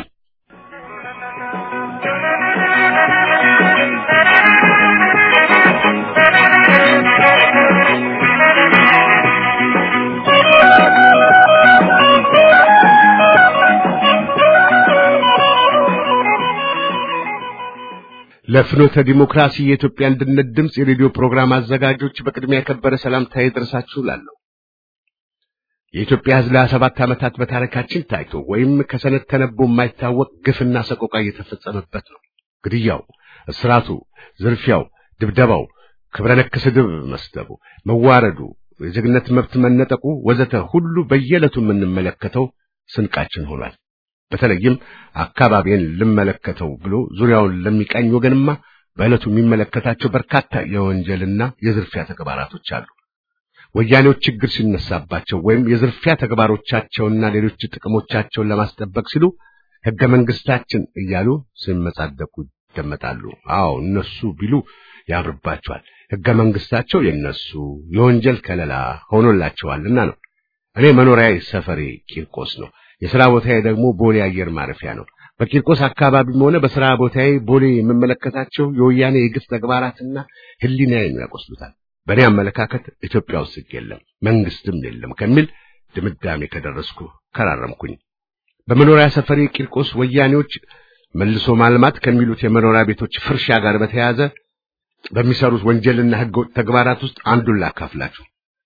ለፍኖተ ዲሞክራሲ የኢትዮጵያ አንድነት ድምፅ የሬዲዮ ፕሮግራም አዘጋጆች በቅድሚያ የከበረ ሰላምታ ይድረሳችሁ እላለሁ። የኢትዮጵያ ሕዝብ ለሀያ ሰባት ዓመታት በታሪካችን ታይቶ ወይም ከሰነድ ተነቦ የማይታወቅ ግፍና ሰቆቃ እየተፈጸመበት ነው። ግድያው፣ እስራቱ፣ ዝርፊያው፣ ድብደባው፣ ክብረ ነክ ስድብ መስደቡ፣ መዋረዱ፣ የዜግነት መብት መነጠቁ ወዘተ ሁሉ በየዕለቱ የምንመለከተው ስንቃችን ሆኗል። በተለይም አካባቢን ልመለከተው ብሎ ዙሪያውን ለሚቃኝ ወገንማ በዕለቱ የሚመለከታቸው በርካታ የወንጀልና የዝርፊያ ተግባራቶች አሉ። ወያኔዎች ችግር ሲነሳባቸው ወይም የዝርፊያ ተግባሮቻቸውና ሌሎች ጥቅሞቻቸውን ለማስጠበቅ ሲሉ ሕገ መንግስታችን እያሉ ሲመጻደቁ ይደመጣሉ። አዎ እነሱ ቢሉ ያምርባቸዋል። ሕገ መንግስታቸው የነሱ የወንጀል ከለላ ሆኖላቸዋልና ነው። እኔ መኖሪያዬ ሰፈሬ ቂርቆስ ነው። የሥራ ቦታዬ ደግሞ ቦሌ አየር ማረፊያ ነው። በቂርቆስ አካባቢም ሆነ በሥራ ቦታዬ ቦሌ የምመለከታቸው የወያኔ የግፍ ተግባራትና ሕሊናዬን ያቆስሉታል። በእኔ አመለካከት ኢትዮጵያ ውስጥ ሕግ የለም መንግስትም የለም ከሚል ድምዳሜ ከደረስኩ ከራረምኩኝ። በመኖሪያ ሰፈሬ ቂርቆስ ወያኔዎች መልሶ ማልማት ከሚሉት የመኖሪያ ቤቶች ፍርሻ ጋር በተያያዘ በሚሰሩት ወንጀልና ሕገወጥ ተግባራት ውስጥ አንዱን ላካፍላችሁ።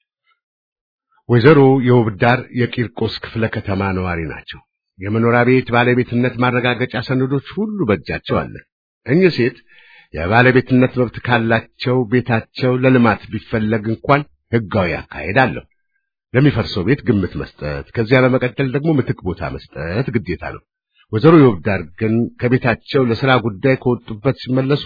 ወይዘሮ የውብዳር የቂርቆስ ክፍለ ከተማ ነዋሪ ናቸው። የመኖሪያ ቤት ባለቤትነት ማረጋገጫ ሰነዶች ሁሉ በእጃቸው አለ። እኚህ ሴት የባለቤትነት መብት ካላቸው ቤታቸው ለልማት ቢፈለግ እንኳን ሕጋዊ አካሄድ አለው። ለሚፈርሰው ቤት ግምት መስጠት፣ ከዚያ በመቀጠል ደግሞ ምትክ ቦታ መስጠት ግዴታ ነው። ወይዘሮ የውብዳር ግን ከቤታቸው ለሥራ ጉዳይ ከወጡበት ሲመለሱ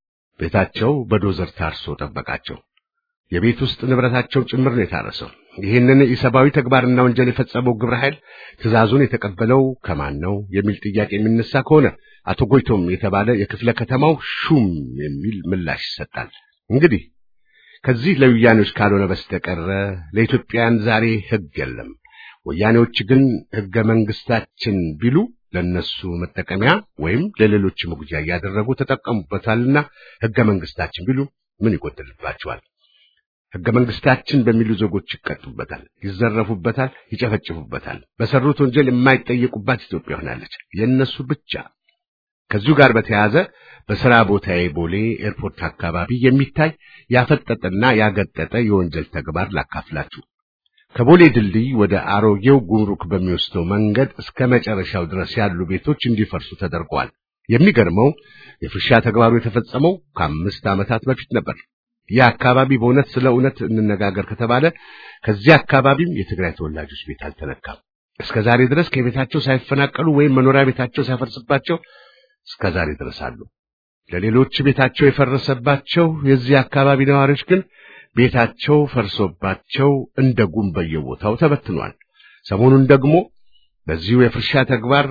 ቤታቸው በዶዘር ታርሶ ጠበቃቸው። የቤት ውስጥ ንብረታቸው ጭምር ነው የታረሰው። ይህንን ኢሰብአዊ ተግባርና ወንጀል የፈጸመው ግብረ ኃይል ትዕዛዙን የተቀበለው ከማን ነው የሚል ጥያቄ የሚነሳ ከሆነ አቶ ጎይቶም የተባለ የክፍለ ከተማው ሹም የሚል ምላሽ ይሰጣል። እንግዲህ ከዚህ ለወያኔዎች ካልሆነ በስተቀረ ለኢትዮጵያውያን ዛሬ ሕግ የለም። ወያኔዎች ግን ሕገ መንግስታችን ቢሉ ለነሱ መጠቀሚያ ወይም ለሌሎች መጉጃ እያደረጉ ተጠቀሙበታልና ሕገ መንግስታችን ቢሉ ምን ይጎድልባቸዋል? ሕገ መንግስታችን በሚሉ ዜጎች ይቀጡበታል፣ ይዘረፉበታል፣ ይጨፈጭፉበታል። በሰሩት ወንጀል የማይጠየቁባት ኢትዮጵያ ሆናለች፣ የእነሱ ብቻ። ከዚሁ ጋር በተያያዘ በሥራ ቦታዬ ቦሌ ኤርፖርት አካባቢ የሚታይ ያፈጠጠና ያገጠጠ የወንጀል ተግባር ላካፍላችሁ። ከቦሌ ድልድይ ወደ አሮጌው ጉምሩክ በሚወስደው መንገድ እስከ መጨረሻው ድረስ ያሉ ቤቶች እንዲፈርሱ ተደርገዋል። የሚገርመው የፍርሻ ተግባሩ የተፈጸመው ከአምስት ዓመታት በፊት ነበር። ይህ አካባቢ በእውነት ስለ እውነት እንነጋገር ከተባለ ከዚህ አካባቢም የትግራይ ተወላጆች ቤት አልተነካም። እስከ ዛሬ ድረስ ከቤታቸው ሳይፈናቀሉ ወይም መኖሪያ ቤታቸው ሳይፈርስባቸው እስከ ዛሬ ድረስ አሉ። ለሌሎች ቤታቸው የፈረሰባቸው የዚህ አካባቢ ነዋሪዎች ግን ቤታቸው ፈርሶባቸው እንደ ጉም በየቦታው ተበትኗል። ሰሞኑን ደግሞ በዚሁ የፍርሻ ተግባር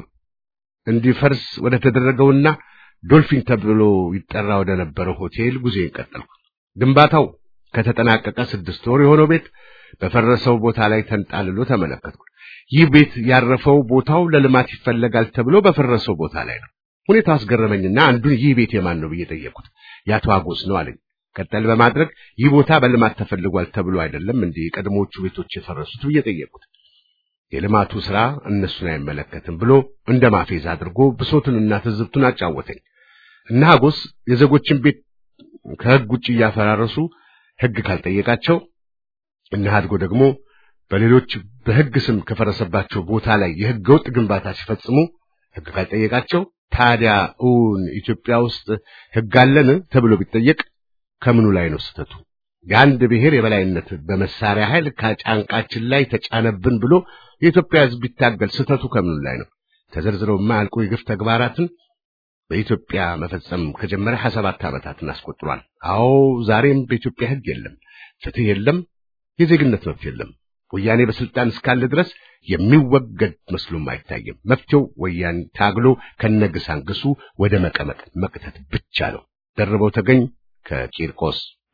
እንዲፈርስ ወደ ተደረገውና ዶልፊን ተብሎ ይጠራ ወደ ነበረው ሆቴል ጉዞዬን ቀጠልኩ። ግንባታው ከተጠናቀቀ ስድስት ወር የሆነው ቤት በፈረሰው ቦታ ላይ ተንጣልሎ ተመለከትኩ። ይህ ቤት ያረፈው ቦታው ለልማት ይፈለጋል ተብሎ በፈረሰው ቦታ ላይ ነው። ሁኔታው አስገረመኝና አንዱን ይህ ቤት የማን ነው ብዬ ጠየቅኩት። የአቶ አጎስ ነው አለኝ። ቀጠል በማድረግ ይህ ቦታ በልማት ተፈልጓል ተብሎ አይደለም እንዴ የቀድሞዎቹ ቤቶች የፈረሱት ብዬ ጠየቅኩት። የልማቱ ስራ እነሱን አይመለከትም ብሎ እንደ ማፌዝ አድርጎ ብሶቱንና ትዝብቱን አጫወተኝ። እነ አጎስ የዜጎችን ቤት ከሕግ ውጭ እያፈራረሱ ሕግ ካልጠየቃቸው እነ አድጎ ደግሞ በሌሎች በሕግ ስም ከፈረሰባቸው ቦታ ላይ የሕገ ወጥ ግንባታ ሲፈጽሙ ሕግ ካልጠየቃቸው ታዲያ እውን ኢትዮጵያ ውስጥ ሕግ አለን ተብሎ ቢጠየቅ ከምኑ ላይ ነው ስህተቱ? የአንድ ብሔር የበላይነት በመሳሪያ ኃይል ከጫንቃችን ላይ ተጫነብን ብሎ የኢትዮጵያ ሕዝብ ቢታገል ስህተቱ ከምኑ ላይ ነው? ተዘርዝረው የማያልቁ የግፍ ተግባራትን በኢትዮጵያ መፈጸም ከጀመረ 27 ዓመታትን አስቆጥሯል። አዎ ዛሬም በኢትዮጵያ ሕግ የለም፣ ፍትህ የለም፣ የዜግነት መብት የለም። ወያኔ በስልጣን እስካለ ድረስ የሚወገድ መስሎም አይታይም። መፍትሄው ወያኔ ታግሎ ከነግሳንግሱ ወደ መቀመቅ መቅተት ብቻ ነው። ደርበው ተገኝ ከቂርቆስ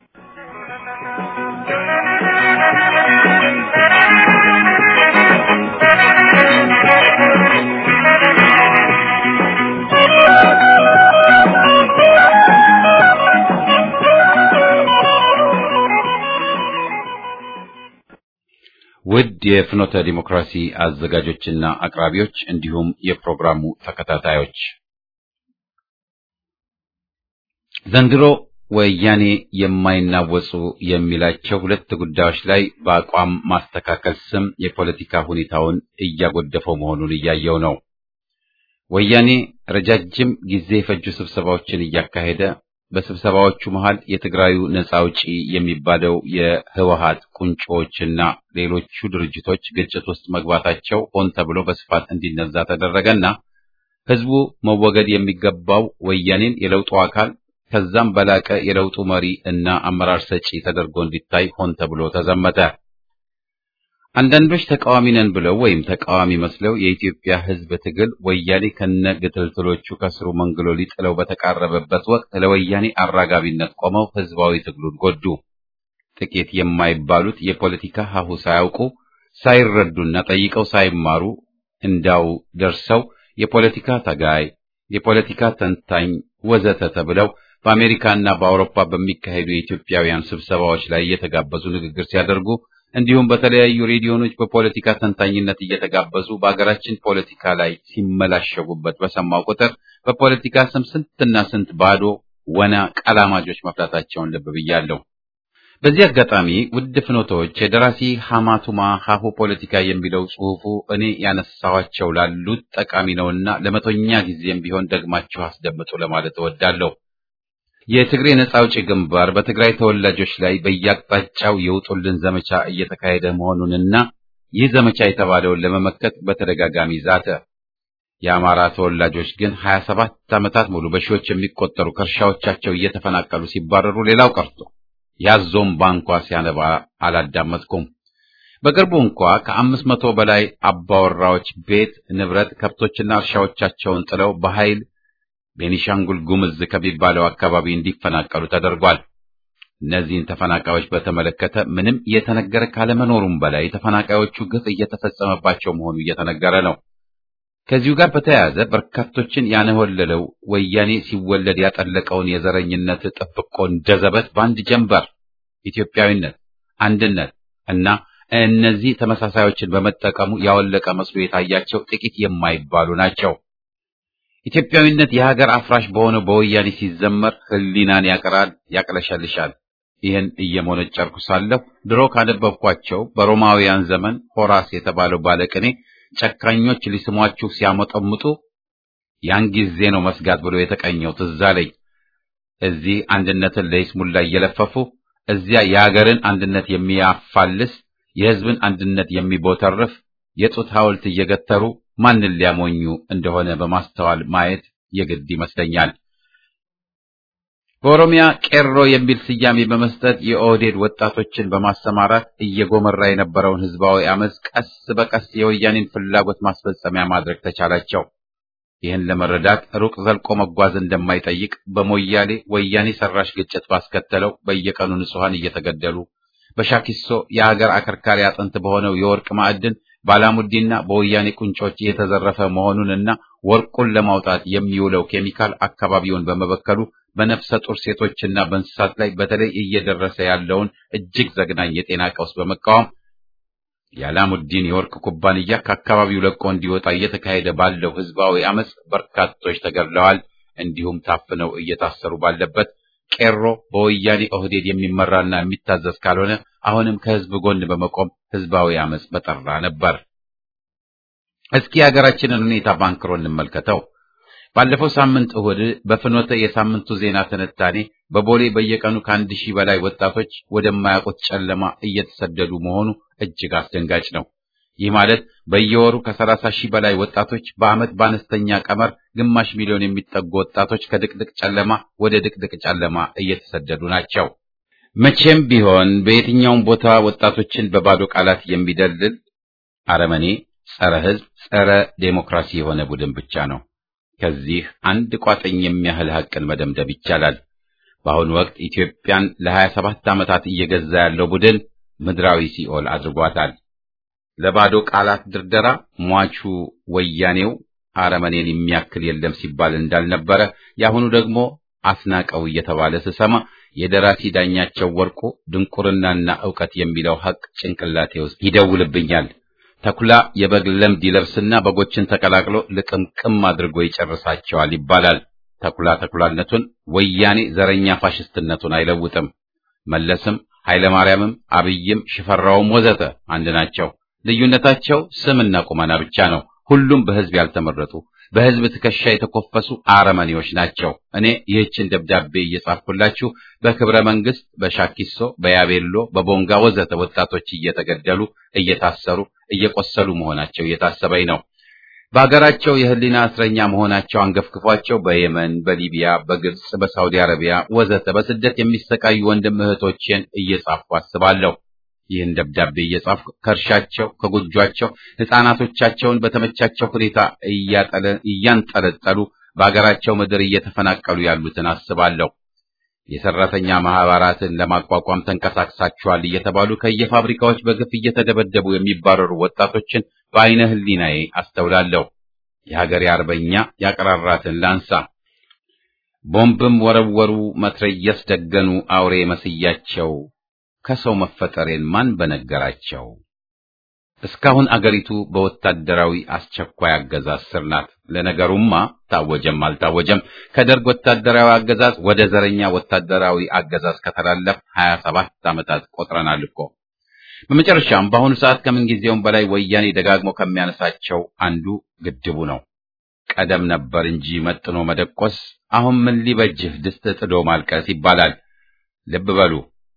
ውድ የፍኖተ ዲሞክራሲ አዘጋጆችና አቅራቢዎች እንዲሁም የፕሮግራሙ ተከታታዮች ዘንድሮ ወያኔ የማይናወጹ የሚላቸው ሁለት ጉዳዮች ላይ በአቋም ማስተካከል ስም የፖለቲካ ሁኔታውን እያጎደፈው መሆኑን እያየው ነው። ወያኔ ረጃጅም ጊዜ የፈጁ ስብሰባዎችን እያካሄደ በስብሰባዎቹ መሃል የትግራዩ ነጻ አውጪ የሚባለው የህወሀት ቁንጮዎችና ሌሎቹ ድርጅቶች ግጭት ውስጥ መግባታቸው ሆን ተብሎ በስፋት እንዲነዛ ተደረገና ህዝቡ መወገድ የሚገባው ወያኔን የለውጡ አካል ከዛም በላቀ የለውጡ መሪ እና አመራር ሰጪ ተደርጎ እንዲታይ ሆን ተብሎ ተዘመተ። አንዳንዶች ተቃዋሚ ነን ብለው ወይም ተቃዋሚ መስለው የኢትዮጵያ ህዝብ ትግል ወያኔ ከነ ግትልትሎቹ ከስሩ መንግሎ ሊጥለው በተቃረበበት ወቅት ለወያኔ አራጋቢነት ቆመው ህዝባዊ ትግሉን ጎዱ። ጥቂት የማይባሉት የፖለቲካ ሀሁ ሳያውቁ ሳይረዱና ጠይቀው ሳይማሩ እንዳው ደርሰው የፖለቲካ ታጋይ፣ የፖለቲካ ተንታኝ ወዘተ ተብለው በአሜሪካና በአውሮፓ በሚካሄዱ የኢትዮጵያውያን ስብሰባዎች ላይ እየተጋበዙ ንግግር ሲያደርጉ እንዲሁም በተለያዩ ሬዲዮኖች በፖለቲካ ተንታኝነት እየተጋበዙ በአገራችን ፖለቲካ ላይ ሲመላሸጉበት በሰማው ቁጥር በፖለቲካ ስም ስንትና ስንት ባዶ ወና ቀላማጆች መፍላታቸውን ልብ ብያለሁ። በዚህ አጋጣሚ ውድ ፍኖቶች የደራሲ ሐማቱማ ሀሁ ፖለቲካ የሚለው ጽሑፉ እኔ ያነሳኋቸው ላሉት ጠቃሚ ነውና ለመቶኛ ጊዜም ቢሆን ደግማችሁ አስደምጡ ለማለት እወዳለሁ። የትግሬ ነጻ አውጪ ግንባር በትግራይ ተወላጆች ላይ በየአቅጣጫው የውጡልን ዘመቻ እየተካሄደ መሆኑንና ይህ ዘመቻ የተባለውን ለመመከት በተደጋጋሚ ዛተ። የአማራ ተወላጆች ግን 27 ዓመታት ሙሉ በሺዎች የሚቆጠሩ ከእርሻዎቻቸው እየተፈናቀሉ ሲባረሩ ሌላው ቀርቶ ያዞም ባንኳ ሲያነባ አላዳመጥኩም። በቅርቡ እንኳ ከአምስት መቶ በላይ አባወራዎች ቤት ንብረት፣ ከብቶችና እርሻዎቻቸውን ጥለው በኃይል ቤኒሻንጉል ጉምዝ ከሚባለው አካባቢ እንዲፈናቀሉ ተደርጓል። እነዚህን ተፈናቃዮች በተመለከተ ምንም እየተነገረ ካለመኖሩም በላይ ተፈናቃዮቹ ግፍ እየተፈጸመባቸው መሆኑ እየተነገረ ነው። ከዚሁ ጋር በተያያዘ በርካቶችን ያነወለለው ወያኔ ሲወለድ ያጠለቀውን የዘረኝነት ጥብቆ እንደዘበት በአንድ ጀንበር ኢትዮጵያዊነት፣ አንድነት እና እነዚህ ተመሳሳዮችን በመጠቀሙ ያወለቀ መስሎ የታያቸው ጥቂት የማይባሉ ናቸው። ኢትዮጵያዊነት የሀገር አፍራሽ በሆነው በወያኔ ሲዘመር ሕሊናን ያቀራል፣ ያቅለሸልሻል። ይህን እየሞነጨርኩ ሳለሁ ድሮ ካነበብኳቸው በሮማውያን ዘመን ሆራስ የተባለው ባለቅኔ ጨካኞች ሊስሟችሁ ሲያመጠምጡ ያን ጊዜ ነው መስጋት ብሎ የተቀኘው ትዝ አለኝ። እዚህ አንድነትን ለይስሙላ እየለፈፉ እዚያ የሀገርን አንድነት የሚያፋልስ የሕዝብን አንድነት የሚቦተርፍ የጡት ሐውልት እየገተሩ ማንን ሊያሞኙ እንደሆነ በማስተዋል ማየት የግድ ይመስለኛል። በኦሮሚያ ቄሮ የሚል ስያሜ በመስጠት የኦህዴድ ወጣቶችን በማሰማራት እየጎመራ የነበረውን ህዝባዊ አመፅ ቀስ በቀስ የወያኔን ፍላጎት ማስፈጸሚያ ማድረግ ተቻላቸው። ይህን ለመረዳት ሩቅ ዘልቆ መጓዝ እንደማይጠይቅ በሞያሌ ወያኔ ሰራሽ ግጭት ባስከተለው በየቀኑ ንጹሐን እየተገደሉ በሻኪሶ የሀገር አከርካሪ አጥንት በሆነው የወርቅ ማዕድን ባላሙዲና በወያኔ ቁንጮች የተዘረፈ መሆኑንና ወርቁን ለማውጣት የሚውለው ኬሚካል አካባቢውን በመበከሉ በነፍሰ ጡር ሴቶችና በእንስሳት ላይ በተለይ እየደረሰ ያለውን እጅግ ዘግናኝ የጤና ቀውስ በመቃወም የአላሙዲን የወርቅ ኩባንያ ከአካባቢው ለቆ እንዲወጣ እየተካሄደ ባለው ህዝባዊ አመፅ በርካቶች ተገድለዋል፣ እንዲሁም ታፍነው እየታሰሩ ባለበት ቄሮ በወያኔ ኦህዴድ የሚመራና የሚታዘዝ ካልሆነ አሁንም ከህዝብ ጎን በመቆም ህዝባዊ አመፅ በጠራ ነበር። እስኪ የሀገራችንን ሁኔታ ባንክሮ እንመልከተው። ባለፈው ሳምንት እሁድ በፍኖተ የሳምንቱ ዜና ትንታኔ በቦሌ በየቀኑ ከአንድ ሺህ በላይ ወጣቶች ወደማያውቁት ጨለማ እየተሰደዱ መሆኑ እጅግ አስደንጋጭ ነው። ይህ ማለት በየወሩ ከሰላሳ ሺህ በላይ ወጣቶች በዓመት በአነስተኛ ቀመር ግማሽ ሚሊዮን የሚጠጉ ወጣቶች ከድቅድቅ ጨለማ ወደ ድቅድቅ ጨለማ እየተሰደዱ ናቸው። መቼም ቢሆን በየትኛውም ቦታ ወጣቶችን በባዶ ቃላት የሚደልል አረመኔ፣ ጸረ ህዝብ፣ ጸረ ዴሞክራሲ የሆነ ቡድን ብቻ ነው። ከዚህ አንድ ቋጥኝ የሚያህል ሐቅን መደምደም ይቻላል። በአሁኑ ወቅት ኢትዮጵያን ለሀያ ሰባት ዓመታት እየገዛ ያለው ቡድን ምድራዊ ሲኦል አድርጓታል። ለባዶ ቃላት ድርደራ ሟቹ ወያኔው አረመኔን የሚያክል የለም ሲባል እንዳልነበረ የአሁኑ ደግሞ አስናቀው እየተባለ ስሰማ የደራሲ ዳኛቸው ወርቁ ድንቁርናና ዕውቀት የሚለው ሐቅ ጭንቅላቴ ውስጥ ይደውልብኛል። ተኩላ የበግ ለምድ ይለብስና በጎችን ተቀላቅሎ ልቅምቅም አድርጎ ይጨርሳቸዋል ይባላል። ተኩላ ተኩላነቱን ወያኔ ዘረኛ ፋሽስትነቱን አይለውጥም። መለስም ኃይለማርያምም አብይም ሽፈራውም ወዘተ አንድ ናቸው። ልዩነታቸው ስምና ቁመና ብቻ ነው። ሁሉም በህዝብ ያልተመረጡ በሕዝብ ትከሻ የተኮፈሱ አረመኔዎች ናቸው። እኔ ይህችን ደብዳቤ እየጻፍኩላችሁ በክብረ መንግስት፣ በሻኪሶ፣ በያቤሎ፣ በቦንጋ ወዘተ ወጣቶች እየተገደሉ እየታሰሩ እየቆሰሉ መሆናቸው እየታሰበኝ ነው። በሀገራቸው የህሊና እስረኛ መሆናቸው አንገፍግፏቸው በየመን፣ በሊቢያ፣ በግብጽ፣ በሳውዲ አረቢያ ወዘተ በስደት የሚሰቃዩ ወንድም እህቶቼን እየጻፍኩ አስባለሁ። ይህን ደብዳቤ እየጻፍኩ ከእርሻቸው ከጎጇቸው ሕፃናቶቻቸውን በተመቻቸው ሁኔታ እያንጠለጠሉ በአገራቸው ምድር እየተፈናቀሉ ያሉትን አስባለሁ። የሰራተኛ ማህበራትን ለማቋቋም ተንቀሳቅሳችኋል እየተባሉ ከየፋብሪካዎች በግፍ እየተደበደቡ የሚባረሩ ወጣቶችን በአይነ ህሊናዬ አስተውላለሁ። የሀገሬ አርበኛ ያቀራራትን ላንሳ። ቦምብም ወረወሩ፣ መትረየስ ደገኑ፣ አውሬ መስያቸው ከሰው መፈጠሬን ማን በነገራቸው? እስካሁን አገሪቱ በወታደራዊ አስቸኳይ አገዛዝ ስር ናት። ለነገሩማ ታወጀም አልታወጀም ከደርግ ወታደራዊ አገዛዝ ወደ ዘረኛ ወታደራዊ አገዛዝ ከተላለፍ 27 ዓመታት ቆጥረናል እኮ። በመጨረሻም በአሁኑ ሰዓት ከምንጊዜውም በላይ ወያኔ ደጋግሞ ከሚያነሳቸው አንዱ ግድቡ ነው። ቀደም ነበር እንጂ መጥኖ መደቆስ፣ አሁን ምን ሊበጅህ ድስት ጥዶ ማልቀስ ይባላል። ልብ በሉ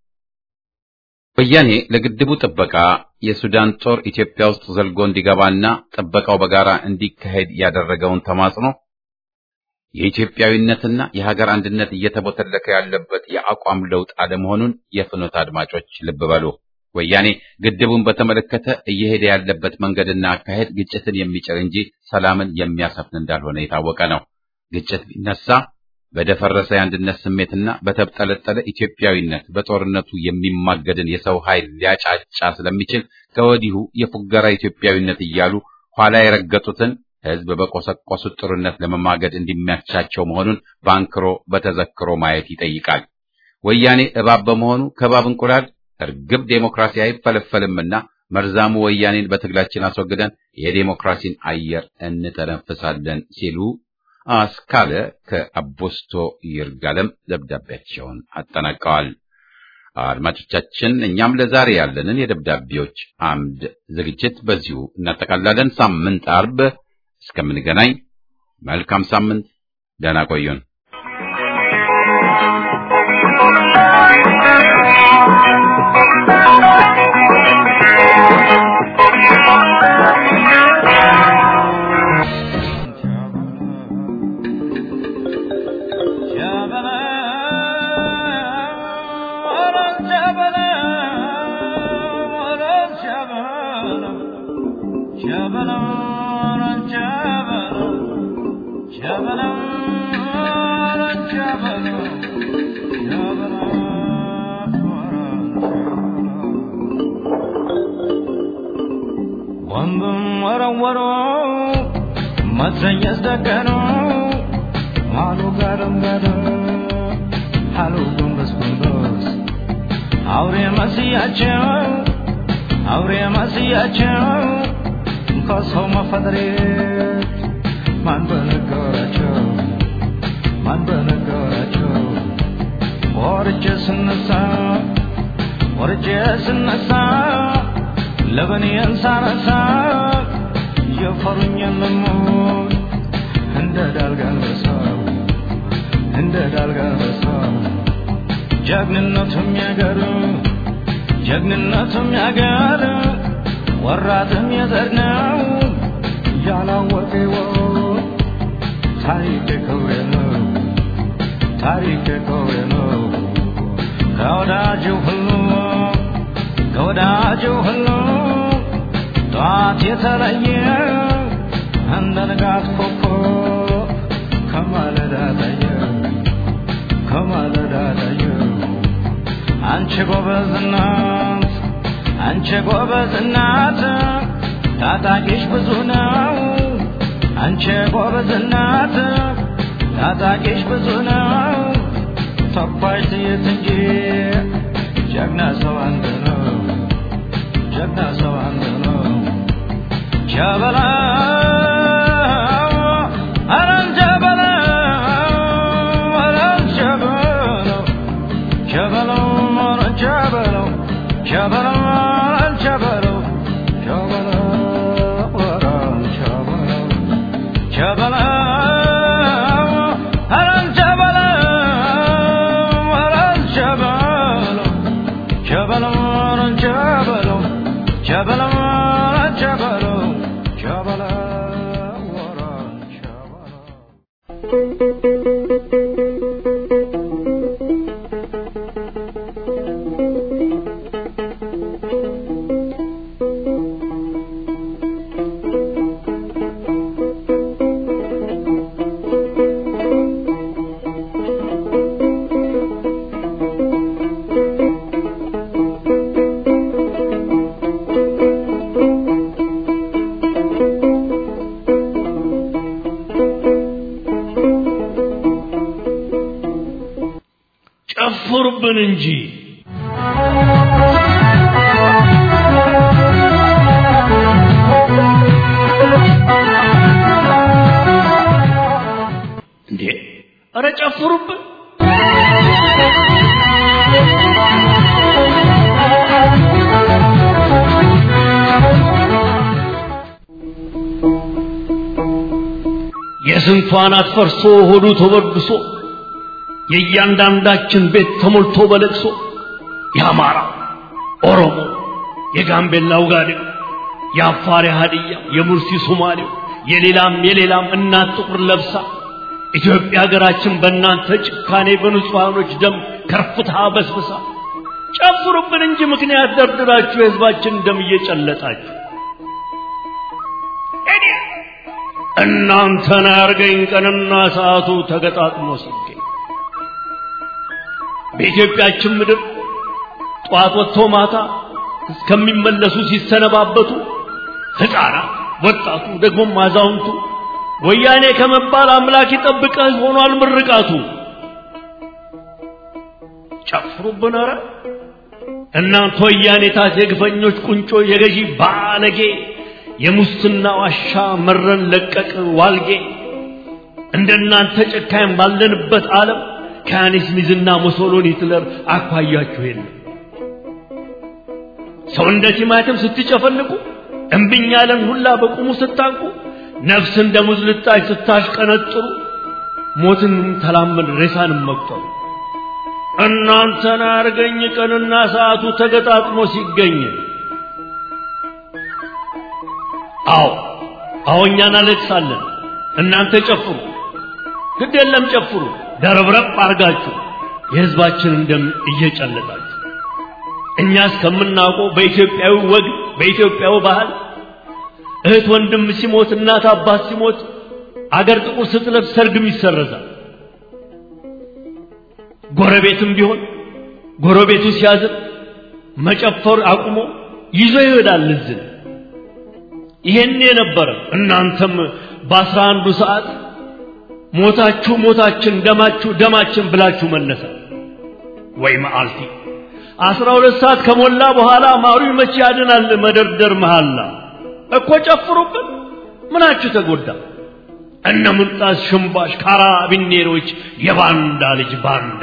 ወያኔ ለግድቡ ጥበቃ የሱዳን ጦር ኢትዮጵያ ውስጥ ዘልጎ እንዲገባና ጥበቃው በጋራ እንዲካሄድ ያደረገውን ተማጽኖ የኢትዮጵያዊነትና የሀገር አንድነት እየተቦተለከ ያለበት የአቋም ለውጥ አለመሆኑን የፍኖት አድማጮች ልብ በሉ። ወያኔ ግድቡን በተመለከተ እየሄደ ያለበት መንገድና አካሄድ ግጭትን የሚጭር እንጂ ሰላምን የሚያሰፍን እንዳልሆነ የታወቀ ነው። ግጭት ቢነሳ በደፈረሰ የአንድነት ስሜትና በተብጠለጠለ ኢትዮጵያዊነት በጦርነቱ የሚማገድን የሰው ኃይል ሊያጫጫ ስለሚችል ከወዲሁ የፉገራ ኢትዮጵያዊነት እያሉ ኋላ የረገጡትን ሕዝብ በቆሰቆሱት ጦርነት ለመማገድ እንዲመቻቸው መሆኑን በአንክሮ በተዘክሮ ማየት ይጠይቃል። ወያኔ እባብ በመሆኑ ከእባብ እንቁላል እርግብ ዴሞክራሲ አይፈለፈልምና መርዛሙ ወያኔን በትግላችን አስወግደን የዴሞክራሲን አየር እንተነፍሳለን ሲሉ አስካለ ከአቦስቶ ይርጋለም ደብዳቤያቸውን አጠናቀዋል። አድማጮቻችን፣ እኛም ለዛሬ ያለንን የደብዳቤዎች አምድ ዝግጅት በዚሁ እናጠቃላለን። ሳምንት አርብ እስከምንገናኝ መልካም ሳምንት፣ ደህና ቆዩን። ወንዱም ወረወሩ መትረየስ ደገኑ አሉ ጋደም ጋደም አሉ ጎንበስ ጎንበስ አውሬ መስያቸው አውሬ መስያቸው ከሰው መፈጠሬ ማን በነገራቸው ማን በነገራቸው ወርጄ ስነሳ ወርጄ ስነሳ ለበኔን ሳነሳ የፈሩኝ ልሙት እንደ ዳልጋን በሰው እንደ ዳልጋን በሰው ጀግንነቱም ያገር ጀግንነቱም ያገር ወራትም የዘር ነው ያላወቀ ይወቅ ታሪክ ክብሬ ነው ታሪክ ክብሬ ነው ከወዳጁ ሁሉ ከወዳጁ ሁሉ ጠዋት የተለየ እንደ ንጋት ኮከብ ከማለዳ ታየ ከማለዳ ታየ አንቺ ጎበዝ እናት አንቺ ጎበዝ እናት ታጣቂሽ ብዙ ነው አንቺ ጎበዝ እናት ታጣቂሽ ብዙ ነው ተኳሽ ጥይት እንጂ ጀግና ሰው አንድ ነው ጀግና ሰው አንድ ነው ጀበላ አረን ጀበላ አረን ጀበላ ጀበላ አረን ጀበላ ጀበላ አረን ጀበላ ጀበላ አረን ጀበላ ሸበለው አረን ሸበለው አረን ሸበለው ሸበለው አረን ሸበለው ሸበለው አረን ሸበለው ሸበለው አረን ሸበለው ጨፍሩብን እንጂ እንዴ! ኧረ ጨፍሩብን! የስንቷን አትፈርሶ ሆዱ ተበድሶ የእያንዳንዳችን ቤት ተሞልቶ በለቅሶ የአማራ ኦሮሞ፣ የጋምቤላ ውጋዴው፣ የአፋር የሀዲያ፣ የሙርሲ ሶማሌው፣ የሌላም የሌላም እናት ጥቁር ለብሳ ኢትዮጵያ ሀገራችን በእናንተ ጭካኔ በንጹሐኖች ደም ከርፍታ በስብሳ ጨፍሩብን እንጂ ምክንያት ደርድራችሁ የህዝባችን ደም እየጨለጣችሁ እኔ እናንተን አያርገኝ ቀንና ሰዓቱ ተገጣጥሞ ሲገኝ በኢትዮጵያችን ምድር ጠዋት ወጥቶ ማታ እስከሚመለሱ ሲሰነባበቱ ሕፃናት፣ ወጣቱ፣ ደግሞም አዛውንቱ ወያኔ ከመባል አምላክ ይጠብቀህ ሆኗል ምርቃቱ። ጨፍሩብን ኧረ እናንተ ወያኔ ታት የግፈኞች ቁንጮ የገዢ ባለጌ የሙስና ዋሻ መረን ለቀቅ ዋልጌ እንደናንተ ጨካኝ ባለንበት ዓለም ከያኔስ ሚዝና ሙሶሎኒ ሂትለር አኳያችሁ የለም። ሰው እንደ ቲማቲም ስትጨፈልቁ እምብኝ ያለን ሁላ በቁሙ ስታንቁ ነፍስ እንደ ሙዝ ልጣጭ ስታሽቀነጥሩ ሞትን ተላመድ ሬሳንም መቁጠሩ እናንተን አርገኝ ቀንና ሰዓቱ ተገጣጥሞ ሲገኝ አዎ አዎ እኛ እናለቅሳለን እናንተ ጨፍሩ ግድ የለም ጨፍሩ ደረብረብ አርጋችሁ የህዝባችንን ደም እየጨለጣችሁ እኛ እስከምናውቀው በኢትዮጵያዊ ወግ በኢትዮጵያዊ ባህል እህት ወንድም ሲሞት እናት አባት ሲሞት አገር ጥቁር ስትለብስ ሰርግም ይሰረዛል። ጎረቤትም ቢሆን ጎረቤቱ ሲያዝን መጨፈር አቁሞ ይዞ ይሄዳል እዝን። ይሄን የነበረ እናንተም በአስራ አንዱ ሰዓት ሞታችሁ ሞታችን ደማችሁ ደማችን ብላችሁ መለሰ ወይ መዓልቲ አስራ ሁለት ሰዓት ከሞላ በኋላ ማሩ መቼ ያድናል መደርደር መሃላ እኮ ጨፍሩብን ምናችሁ ተጎዳ እነ ሙልጣስ ሽምባሽ ካራቢኔሮች የባንዳ ልጅ ባንዳ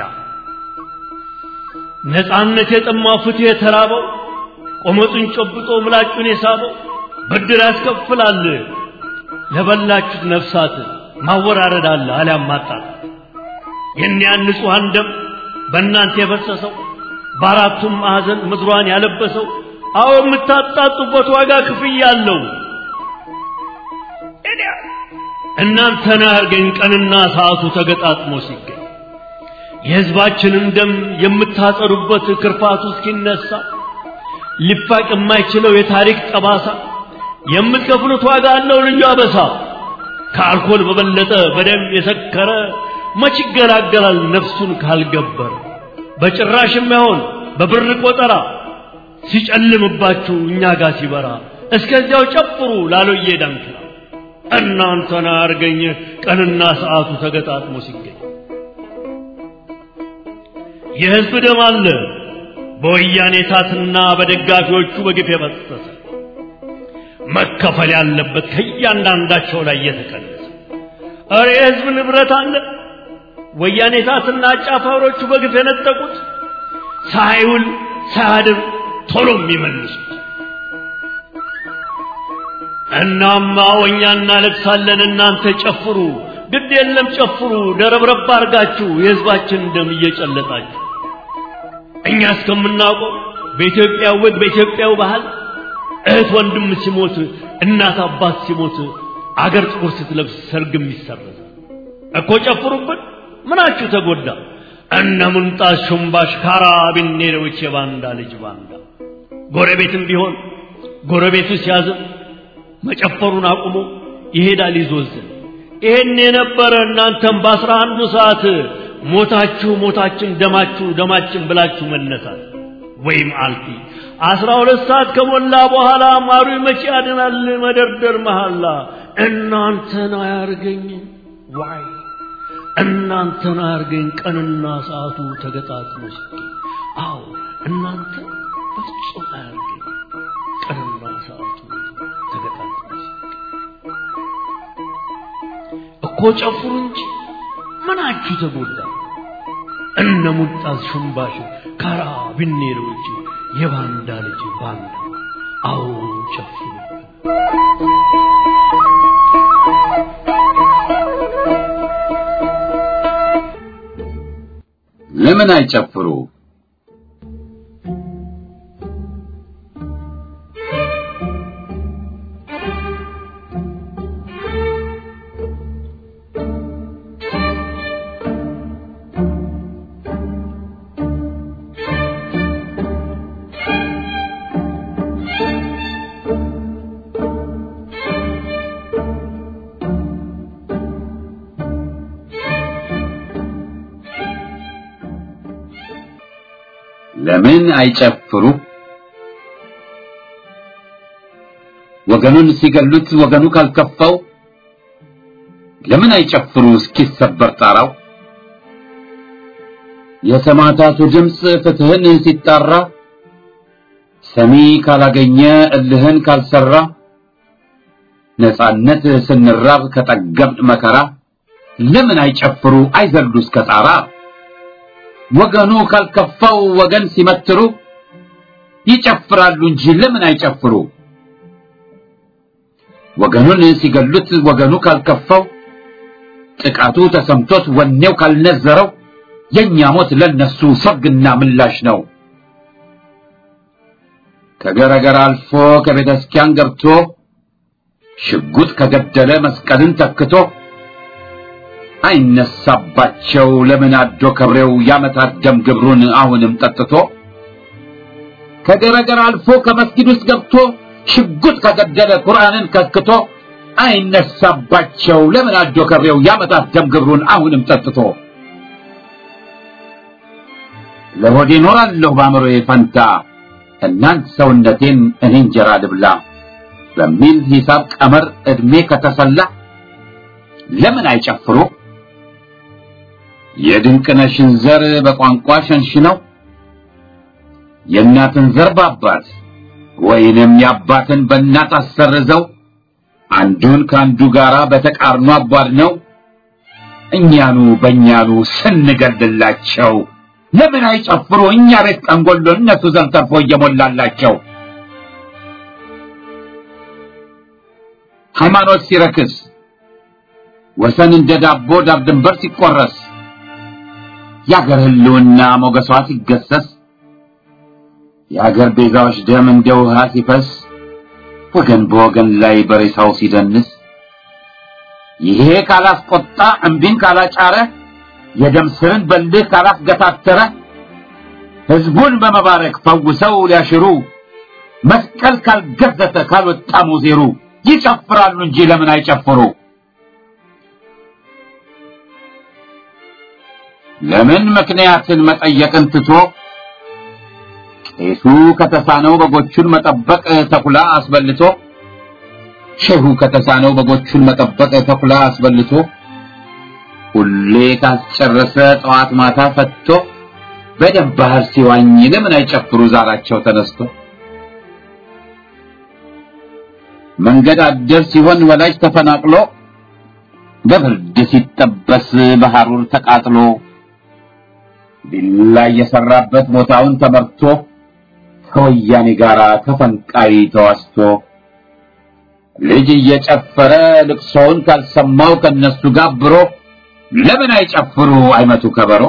ነፃነት የጠማው ፍትህ የተራበው ቆመጡን ጨብጦ ምላጩን የሳበው ብድር ያስከፍላል ለበላችሁት ነፍሳት ማወራረድ አለ አሊያም ማጣት የእኒያን ንጹሐን ደም በእናንተ የፈሰሰው በአራቱም ማዕዘን ምድሯን ያለበሰው አዎ የምታጣጡበት ዋጋ ክፍያ አለው። እናንተን አያርገኝ ቀንና ሰዓቱ ተገጣጥሞ ሲገኝ የሕዝባችንን ደም የምታጸዱበት ክርፋቱ እስኪነሳ ሊፋቅ የማይችለው የታሪክ ጠባሳ የምትከፍሉት ዋጋ አለው ልዩ አበሳ። ከአልኮል በበለጠ በደም የሰከረ መች ይገላገላል ነፍሱን ካልገበረ በጭራሽ የማይሆን በብር ቆጠራ ሲጨልምባችሁ እኛ ጋር ሲበራ እስከዚያው ጨፍሩ ላሎዬ ዳንኪራ እናንተን አርገኝ ቀንና ሰዓቱ ተገጣጥሞ ሲገኝ የሕዝብ ደም አለ በወያኔ ታትና በደጋፊዎቹ በግፍ የፈሰሰ መከፈል ያለበት ከእያንዳንዳቸው ላይ እየተቀነሰ እረ የሕዝብ ንብረት አለ ወያኔ ታትና አጫፋሪዎቹ በግፍ የነጠቁት ሳይውል ሳያድር ቶሎ የሚመልሱት እናማ እኛ እናለቅሳለን፣ እናንተ ጨፍሩ። ግድ የለም ጨፍሩ፣ ደረብረብ አርጋችሁ የህዝባችን ደም እየጨለጣችሁ እኛ እስከምናውቀው በኢትዮጵያ ወግ በኢትዮጵያው ባህል እህት ወንድም ሲሞት እናት አባት ሲሞት አገር ጥቁር ስትለብስ ሰርግም ይሰረዛል እኮ ጨፍሩብን። ምናችሁ ተጎዳ? እነ ሙንጣስ ሹምባሽ ካራቢኔሮች የባንዳ ልጅ ባንዳ ጎረቤትም ቢሆን ጎረቤቱ ሲያዝን መጨፈሩን አቁሞ ይሄዳል ይዞዝን። ይሄን የነበረ እናንተም በአስራ አንዱ ሰዓት ሞታችሁ ሞታችን ደማችሁ ደማችን ብላችሁ መነሳት ወይም አልፊ አስራ ሁለት ሰዓት ከሞላ በኋላ ማሩ መቼ ያድናል መደርደር መሐላ እናንተን አያርገኝ ዋይ እናንተን አያርገኝ ቀንና ሰዓቱ ተገጣጥሞ ሲገኝ አዎ እናንተ በፍጹም አያርገኝ ቀንና ሰዓቱ ተገጣጥሞ ሲገኝ እኮ ጨፍሩ እንጂ ምናችሁ ተጎዳ? እነ ሙጣዝ ሽምባሽ ካራ ቢኔሮች የባንዳ ልጅ ባንዳ አዎ ጨፍሩ። ለምን አይጨፍሩ? ለምን አይጨፍሩ? ወገኑን ሲገሉት ወገኑ ካልከፋው ለምን አይጨፍሩ እስኪሰበር ጣራው? የሰማዕታቱ ድምፅ ፍትህን ሲጣራ ሰሚ ካላገኘ እልህን ካልሰራ ነጻነት ስንራብ ከጠገብን መከራ ለምን አይጨፍሩ አይዘሉ እስከ ጣራ? ወገኑ ካልከፋው ወገን ሲመትሩ ይጨፍራሉ እንጂ ለምን አይጨፍሩ? ወገኑን ሲገሉት ወገኑ ካልከፋው ጥቃቱ ተሰምቶት ወኔው ካልነዘረው የኛ ሞት ለነሱ ሰርግና ምላሽ ነው። ከገረገር አልፎ ከቤተ ክርስቲያን ገብቶ ሽጉጥ ከገደለ መስቀልን ተክቶ አይነሳባቸው ለምን አዶ ከብሬው ያመታት ደም ግብሩን አሁንም ጠጥቶ ከገረገር አልፎ ከመስጊድ ውስጥ ገብቶ ሽጉጥ ከገደለ ቁርአንን ከክቶ አይነሳባቸው ለምን አዶ ከብሬው ያመታት ደም ግብሩን አሁንም ጠጥቶ ለሆዴ ኖራለሁ በአእምሮዬ ፈንታ እናንት ሰውነቴን እኔ እንጀራ ልብላ በሚል ሂሳብ ቀመር ዕድሜ ከተሰላ ለምን አይጨፍሩ? የድንቅነሽን ዘር በቋንቋ ሸንሽነው የእናትን ዘር በአባት ወይንም የአባትን በእናት አሰርዘው አንዱን ከአንዱ ጋራ በተቃርኖ አቧድነው እኛኑ በእኛኑ ስንገድላቸው ለምን አይጨፍሩ? እኛ ቤት ጠንጎሎ እነሱ ዘንድ ተርፎ እየሞላላቸው ሃይማኖት ሲረክስ ወሰን እንደ ዳቦ ዳር ድንበር ሲቆረስ የአገር ህልውና ሞገሷ ሲገሰስ የአገር ቤዛዎች ደም እንደ ውሃ ሲፈስ ወገን በወገን ላይ በሬሳው ሲደንስ ይሄ ካላስቆጣ እምቢን ካላጫረ የደም ስርን በልህ ካላስገታተረ ህዝቡን በመባረክ ፈውሰው ሊያሽሩ መስቀል ካልገዘተ ካልወጣ ሙዜሩ ይጨፍራሉ እንጂ ለምን አይጨፍሩ? ለምን ምክንያትን መጠየቅን ትቶ ቄሱ ከተሳነው በጎቹን መጠበቅ ተኩላ አስበልቶ ሼሁ ከተሳነው በጎቹን መጠበቅ ተኩላ አስበልቶ ሁሌ ካስጨረሰ ጠዋት ማታ ፈትቶ በደም ባህር ሲዋኝ ለምን አይጨፍሩ ዛራቸው ተነስቶ መንገድ አደር ሲሆን ወላጅ ተፈናቅሎ በብርድ ሲጠበስ በሐሩር ተቃጥሎ ቢላ የሰራበት ቦታውን ተመርቶ ከወያኔ ጋር ተፈንቃይ ተዋስቶ ልጅ እየጨፈረ ልቅሶውን ካልሰማው ከነሱ ጋር አብሮ ለምን አይጨፍሩ አይመቱ ከበሮ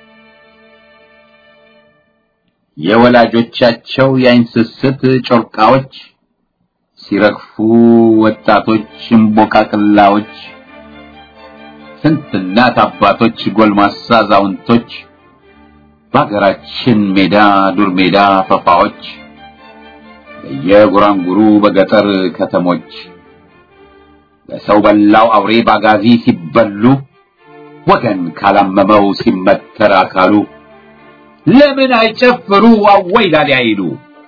የወላጆቻቸው የአይን ስስት ጮርቃዎች ሲረግፉ ወጣቶች እምቦቃቅላዎች ስንት እናት አባቶች ጎልማሳ አዛውንቶች በሀገራችን ሜዳ ዱር ሜዳ ፈፋዎች በየጉራንጉሩ በገጠር ከተሞች በሰው በላው አውሬ ባጋዚ ሲበሉ ወገን ካላመመው ሲመተር አካሉ ለምን አይጨፍሩ አወይ ላሊ አይሉ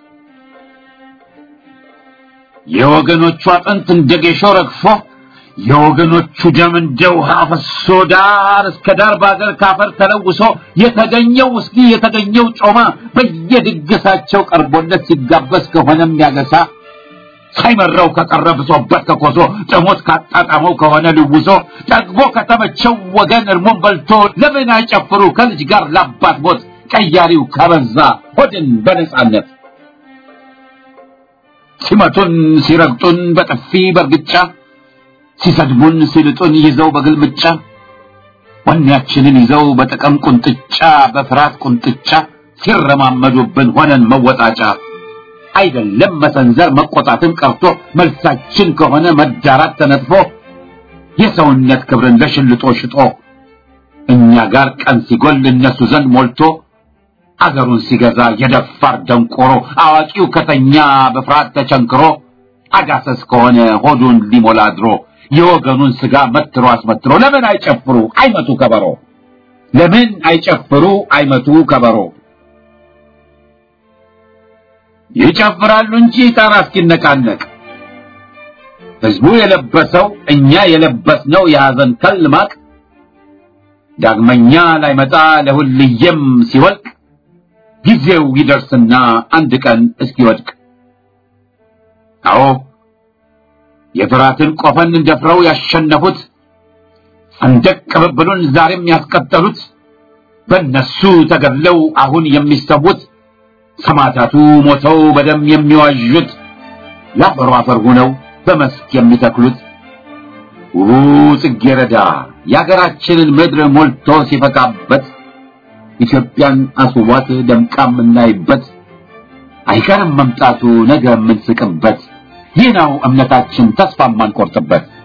የወገኖቹ አጥንት እንደ ጌሾ ረግፎ የወገኖቹ ደም እንደ ውሃ ፈሶ ዳር እስከ ዳር በአገር ካፈር ተለውሶ የተገኘው ውስኪ የተገኘው ጮማ በየድግሳቸው ቀርቦለት ሲጋበዝ ከሆነም ያገሳ ሳይመራው ከቀረ ብሶበት ከኮሶ ጥሞት ካጣጣመው ከሆነ ልውሶ ጠግቦ ከተመቸው ወገን እርሞን በልቶ ለምን አይጨፍሩ ከልጅ ጋር ላባት ሞት ቀያሪው ከበዛ ሆድን በነጻነት ሲመቱን ሲረግጡን በጥፊ በርግጫ ሲሰድቡን ሲልጡን ይዘው በግልምጫ ወኔያችንን ይዘው በጥቅም ቁንጥጫ በፍርሃት ቁንጥጫ ሲረማመዱብን ሆነን መወጣጫ አይደለም መሰንዘር መቆጣትን ቀርቶ መልሳችን ከሆነ መዳራት ተነጥፎ የሰውነት ክብርን ለሽልጦ ሽጦ እኛ ጋር ቀን ሲጎል እነሱ ዘንድ ሞልቶ አገሩን ሲገዛ የደፋር ደንቆሮ አዋቂው ከተኛ በፍርሃት ተቸንክሮ አጋሰስ ከሆነ ሆዱን ሊሞላ አድሮ የወገኑን ስጋ መትሮ አስመትሮ ለምን አይጨፍሩ አይመቱ ከበሮ ለምን አይጨፍሩ አይመቱ ከበሮ ይጨፍራሉ እንጂ ጣራ እስኪነቃነቅ ህዝቡ የለበሰው እኛ የለበስነው የሐዘን ከል ማቅ ዳግመኛ ላይመጣ ለሁልየም ሲወልቅ ጊዜው ይደርስና አንድ ቀን እስኪወድቅ አዎ የፍራትን ቆፈን ደፍረው ያሸነፉት ሰንደቅ ቅብብሉን ዛሬም ያስቀጠሉት በእነሱ ተገድለው አሁን የሚሰዉት ሰማዕታቱ ሞተው በደም የሚዋዡት ለአፈሩ አፈር ሆነው በመስክ የሚተክሉት ውቡ ጽጌረዳ የአገራችንን ምድር ሞልቶ ሲፈካበት ኢትዮጵያን አስውቧት ደምቃ የምናይበት አይቀርም መምጣቱ ነገ የምንስቅበት ይህ ነው እምነታችን ተስፋ የማንቆርጥበት